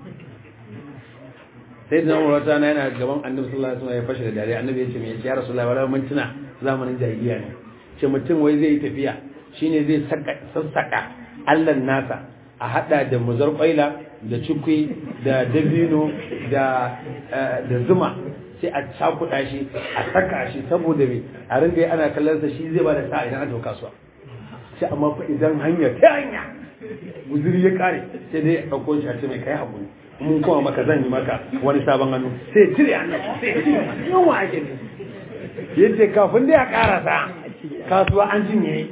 sai da namar wata na yana gaban annabi sallallahu alaihi wasallam ya fashe da dare annabi ya ce mai ya rasulullahi wala mun tuna zamanin jahiliya ne ce mutum wai zai yi tafiya shine zai sassaka allan nasa a hada da muzar kwaila da cikwi da dabino da da zuma sai a cakuɗa shi a saka shi saboda me a ringa ana kallon sa shi zai ba da sa'a idan aka kasuwa sai amma fa idan hanya ta hanya guzuri ya kare sai dai ɗauko shi a ce mai kai haƙuri mun kuma maka zan yi maka wani sabon hannu sai cire hannu sai yawa ake ne yace kafin da ya karasa kasuwa an cinye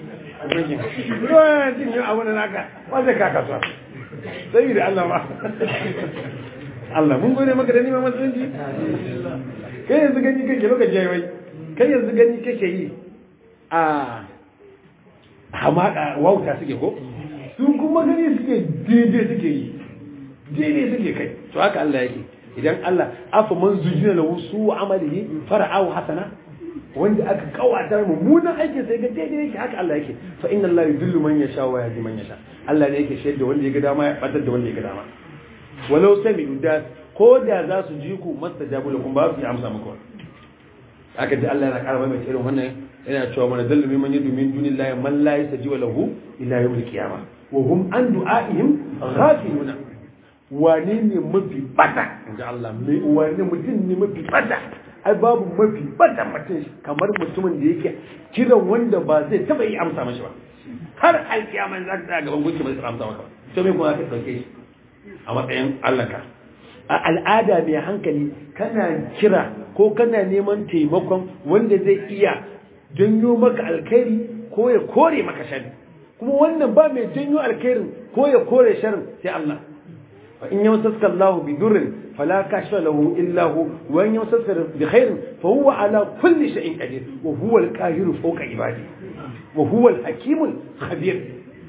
ruwan cinye abu da naka wanda ka kasuwa sai da Allah ba Allah mun gode maka da nima musulunci kai yanzu gani kake lokaci yayi wai kai yanzu gani kake yi a hamaka wauta suke ko sun kuma gani suke daidai suke yi daidai suke kai to haka Allah yake idan Allah afa man zujina lahu su amalihi fara'ahu hasana wanda aka kawatar mummunan aikin sai ga daidai yake haka Allah yake fa inna Allah yudillu man yasha wa yahdi man yasha Allah ne yake shaida wanda ya ga dama ya batar da wanda ya ga dama walau sami'u da ko da za su ji ku mastajabu lakum ba su yi amsa muku aka ji Allah yana karama mai irin wannan yana cewa mana dallu mimman yadu min dunillahi man la yastajibu lahu ila yawmil qiyamah wa hum an du'aihim ghafiluna wane ne mafi bata inji Allah mai wane mutum ne mafi bata ai babu mafi bata mutum kamar mutumin da yake kiran wanda ba zai taba yi amsa mashi ba har alkiyama za ka gaban gunki ba zai amsa maka ba to me kuma ka dauke shi a matsayin Allah ka a al'ada mai hankali kana kira ko kana neman taimakon wanda zai iya janyo maka alkhairi ko ya kore maka shari kuma wannan ba mai janyo alkhairin ko ya kore sharin sai Allah fa in yamsaka Allah bi durrin fala kashifa lahu illa hu wa in yamsaka bi khairin fa huwa ala kulli shay'in qadir wa huwa al-qahiru fawqa ibadi wa huwa al-hakim al-khabir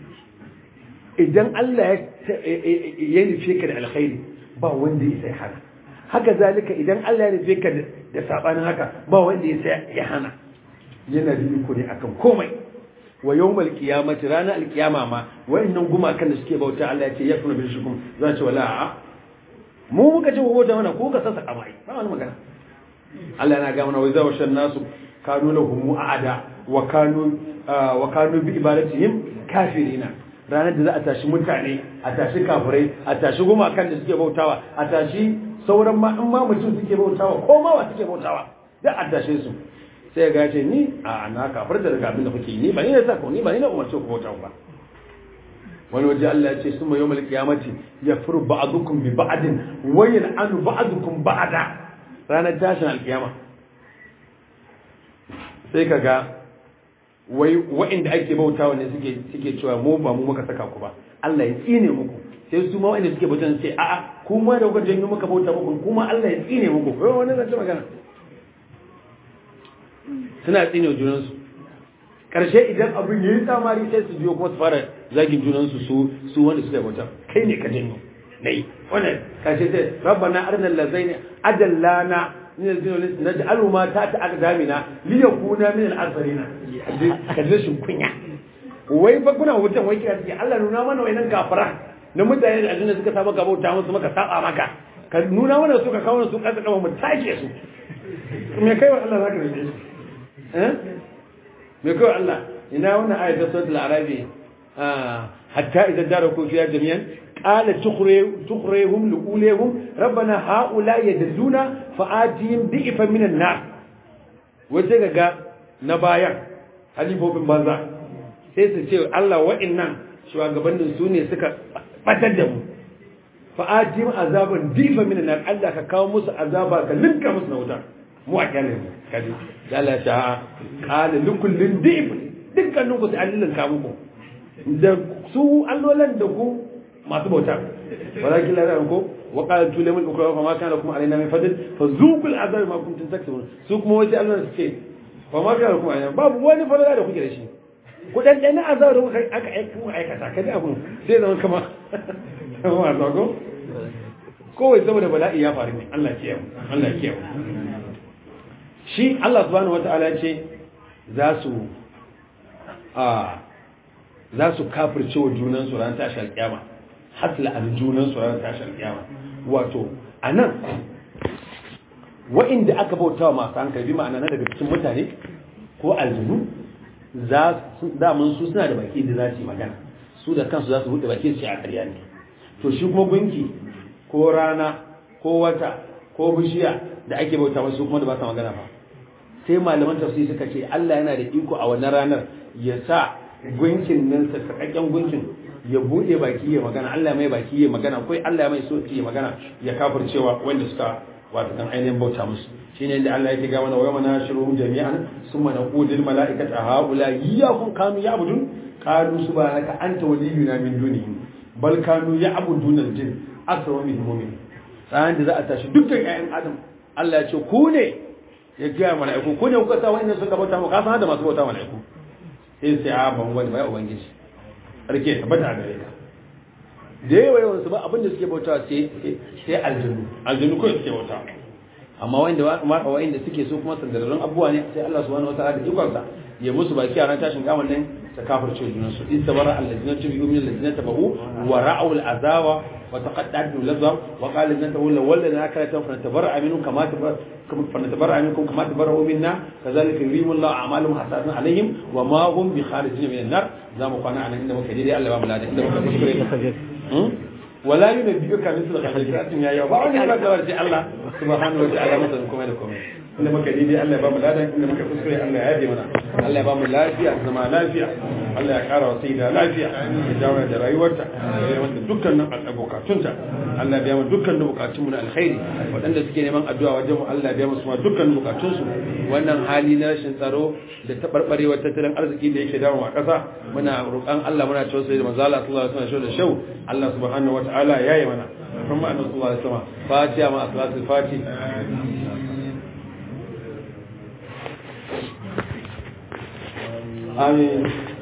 idan Allah ya nufe ka da alkhairi ba wanda ya sai hana haka zalika idan Allah ya nufe ka da sabanin haka ba wanda ya sai ya hana yana da iko ne akan komai wa yawmal qiyamati ranar alqiyama ma wayannan gumakan da suke bauta Allah ya ce yakunu bil shukum za ce wala a mu muka ce bauta mana ko ka sassa kamai ba wani magana Allah yana ga mana wai zawa shan nasu kanu lahum aada wa kanu wa kanu bi ibadatihim kafirina ranar da za a tashi mutane a tashi kafirai a tashi gumakan da suke bautawa a tashi sauran ma in ma mutum suke bautawa ko ma wa suke bautawa da a tashe su sai ga ce ni a na kafirta daga abin da kuke ni ba ni na sako ni ba ni na umarce ku bauta ba wani waje Allah ya ce summa yawmal qiyamati yafru ba'dukum bi ba'din wa yan'anu ba'dukum ba'da ranar tashin alkiyama sai kaga wai wa'inda ake bautawa ne suke suke cewa mu ba mu muka saka ku ba Allah ya tsine muku sai su ma wa'inda suke bautan sai a'a kuma da kuka janyo muka bauta muku kuma Allah ya tsine muku ko wani zance magana suna tsine junansu karshe idan abin yayi tsamari sai su biyo kuma su fara zagin junansu su su wanda suka bauta kai ne ka janyo nayi wannan karshe sai rabbana arnal lazaini adallana min al-jinni naj'alu ma ta ta aqdamina li yakuna min al-asrina kaje shin kunya wai fa kuna wutan wai kira suke Allah nuna mana wayannan kafara na mutane da aljanna suka saba gaba ta musu maka saba maka ka nuna mana su ka kawo su kasa kama mu take su me kai wa Allah zaka rike su eh me kai wa Allah ina wannan ayatul suratul arabi ah hatta idan daraku fiya jami'an قال تخريهم لأوليهم ربنا هؤلاء يدلون فآتيهم ضعفا من النار وتجا نبايا halifofin banza sai su ce Allah wa'annan shugabannin su ne suka batar da mu fa ajim azaban difa min nar Allah ka kawo musu azaba ka linka musu na wuta mu a kyale mu kaji da Allah ta qala likullin dif dukkanin ku sai Allah linka muku da su allolan da ku masu bauta walakin la ko wa qala tulamul ukra fa ma kana lakum alaina min fadl fa zuqul azab ma kuntum taksubun su kuma wai Allah su ce fa ma kana lakum alaina babu wani fadala da kuke da shi ku dan dan azab da kuka aka aika mu aikata kada abun sai zama kama kama ma ko kowai saboda bala'i ya faru ne Allah ya mu Allah ya mu shi Allah subhanahu wataala ce za su a za su kafirce wa junansu ran tashi alkiyama hasla a junansu ran tashi alkiyama wato a nan wa'inda aka bauta wa masu hankali bi ma'ana na daga cikin mutane ko aljinu za su damun su suna da baki da za su yi magana su da kansu za su buɗe baki su ce a ƙarya ne to shi kuma gunki ko rana ko wata ko bishiya da ake bauta wasu kuma da ba su magana ba sai malaman tafsiri suka ce Allah yana da iko a wannan ranar ya sa gunkin nan sakakken gunkin ya bude baki ya magana Allah mai baki ya magana ko Allah ya mai so ya magana ya kafircewa wanda suka wato kan ainihin bauta musu shine inda Allah yake ga mana wa yawma nashuruhum jami'an summa naqulu lil mala'ikati haula iyyakum kanu ya'budun qalu subhanaka anta waliyuna min dunihim bal kanu ya'buduna al-jinn akthar minhum mu'min ran da za a tashi dukkan ƴaƴan adam Allah ya ce ku ne ya ga mala'iku ku ne kuka sa wa'annan suka bauta mu ka san da masu bauta mala'iku sai sai a ban wani bai ubangiji rike tabbata gare ka da yawa yawan su ba abin da suke bauta sai sai aljinu aljinu ko suke bauta amma wanda ma wanda suke so kuma sandararrun abubuwa ne sai Allah subhanahu wataala da ikon sa ya musu baki a ran tashin kaman nan ta kafirce junan su in sabara allazina tabi'u min allazina tabu wa ra'u al'azawa wa taqaddatu lazam wa qala inna tawalla wallana akalatan fa natabarra minkum kama fa natabarra minkum kama tabarra'u minna kazalika yurimu Allah a'malahum hasadan alaihim wa ma hum bi kharijin min an-nar zamu kwana anan inda muka dai Allah ba mu lada inda muka kuskure wala yunabbi'uka mithlu khabiratin ya yawa ba wani ba da warji Allah subhanahu wa ta'ala masa kuma da komai inda muka dai Allah ya ba mu ladan inda muka kuskure Allah ya yabe mana Allah ya ba mu lafiya zama lafiya Allah ya kara wa sayyida lafiya ya dawo da rayuwarta ya mata dukkanin bukatunta Allah ya biya mu dukkanin bukatun mu na alkhairi waɗanda suke neman addu'a wajen mu Allah ya biya musu dukkanin bukatun su wannan hali na rashin tsaro da tabarbarewar tattalin arziki da yake dawo a ƙasa muna roƙon Allah muna cewa sai da manzo Allah sallallahu alaihi wasallam da shau Allah subhanahu wataala yayi mana kuma annabi sallallahu alaihi wasallam fatiha ma salatul fatiha آمين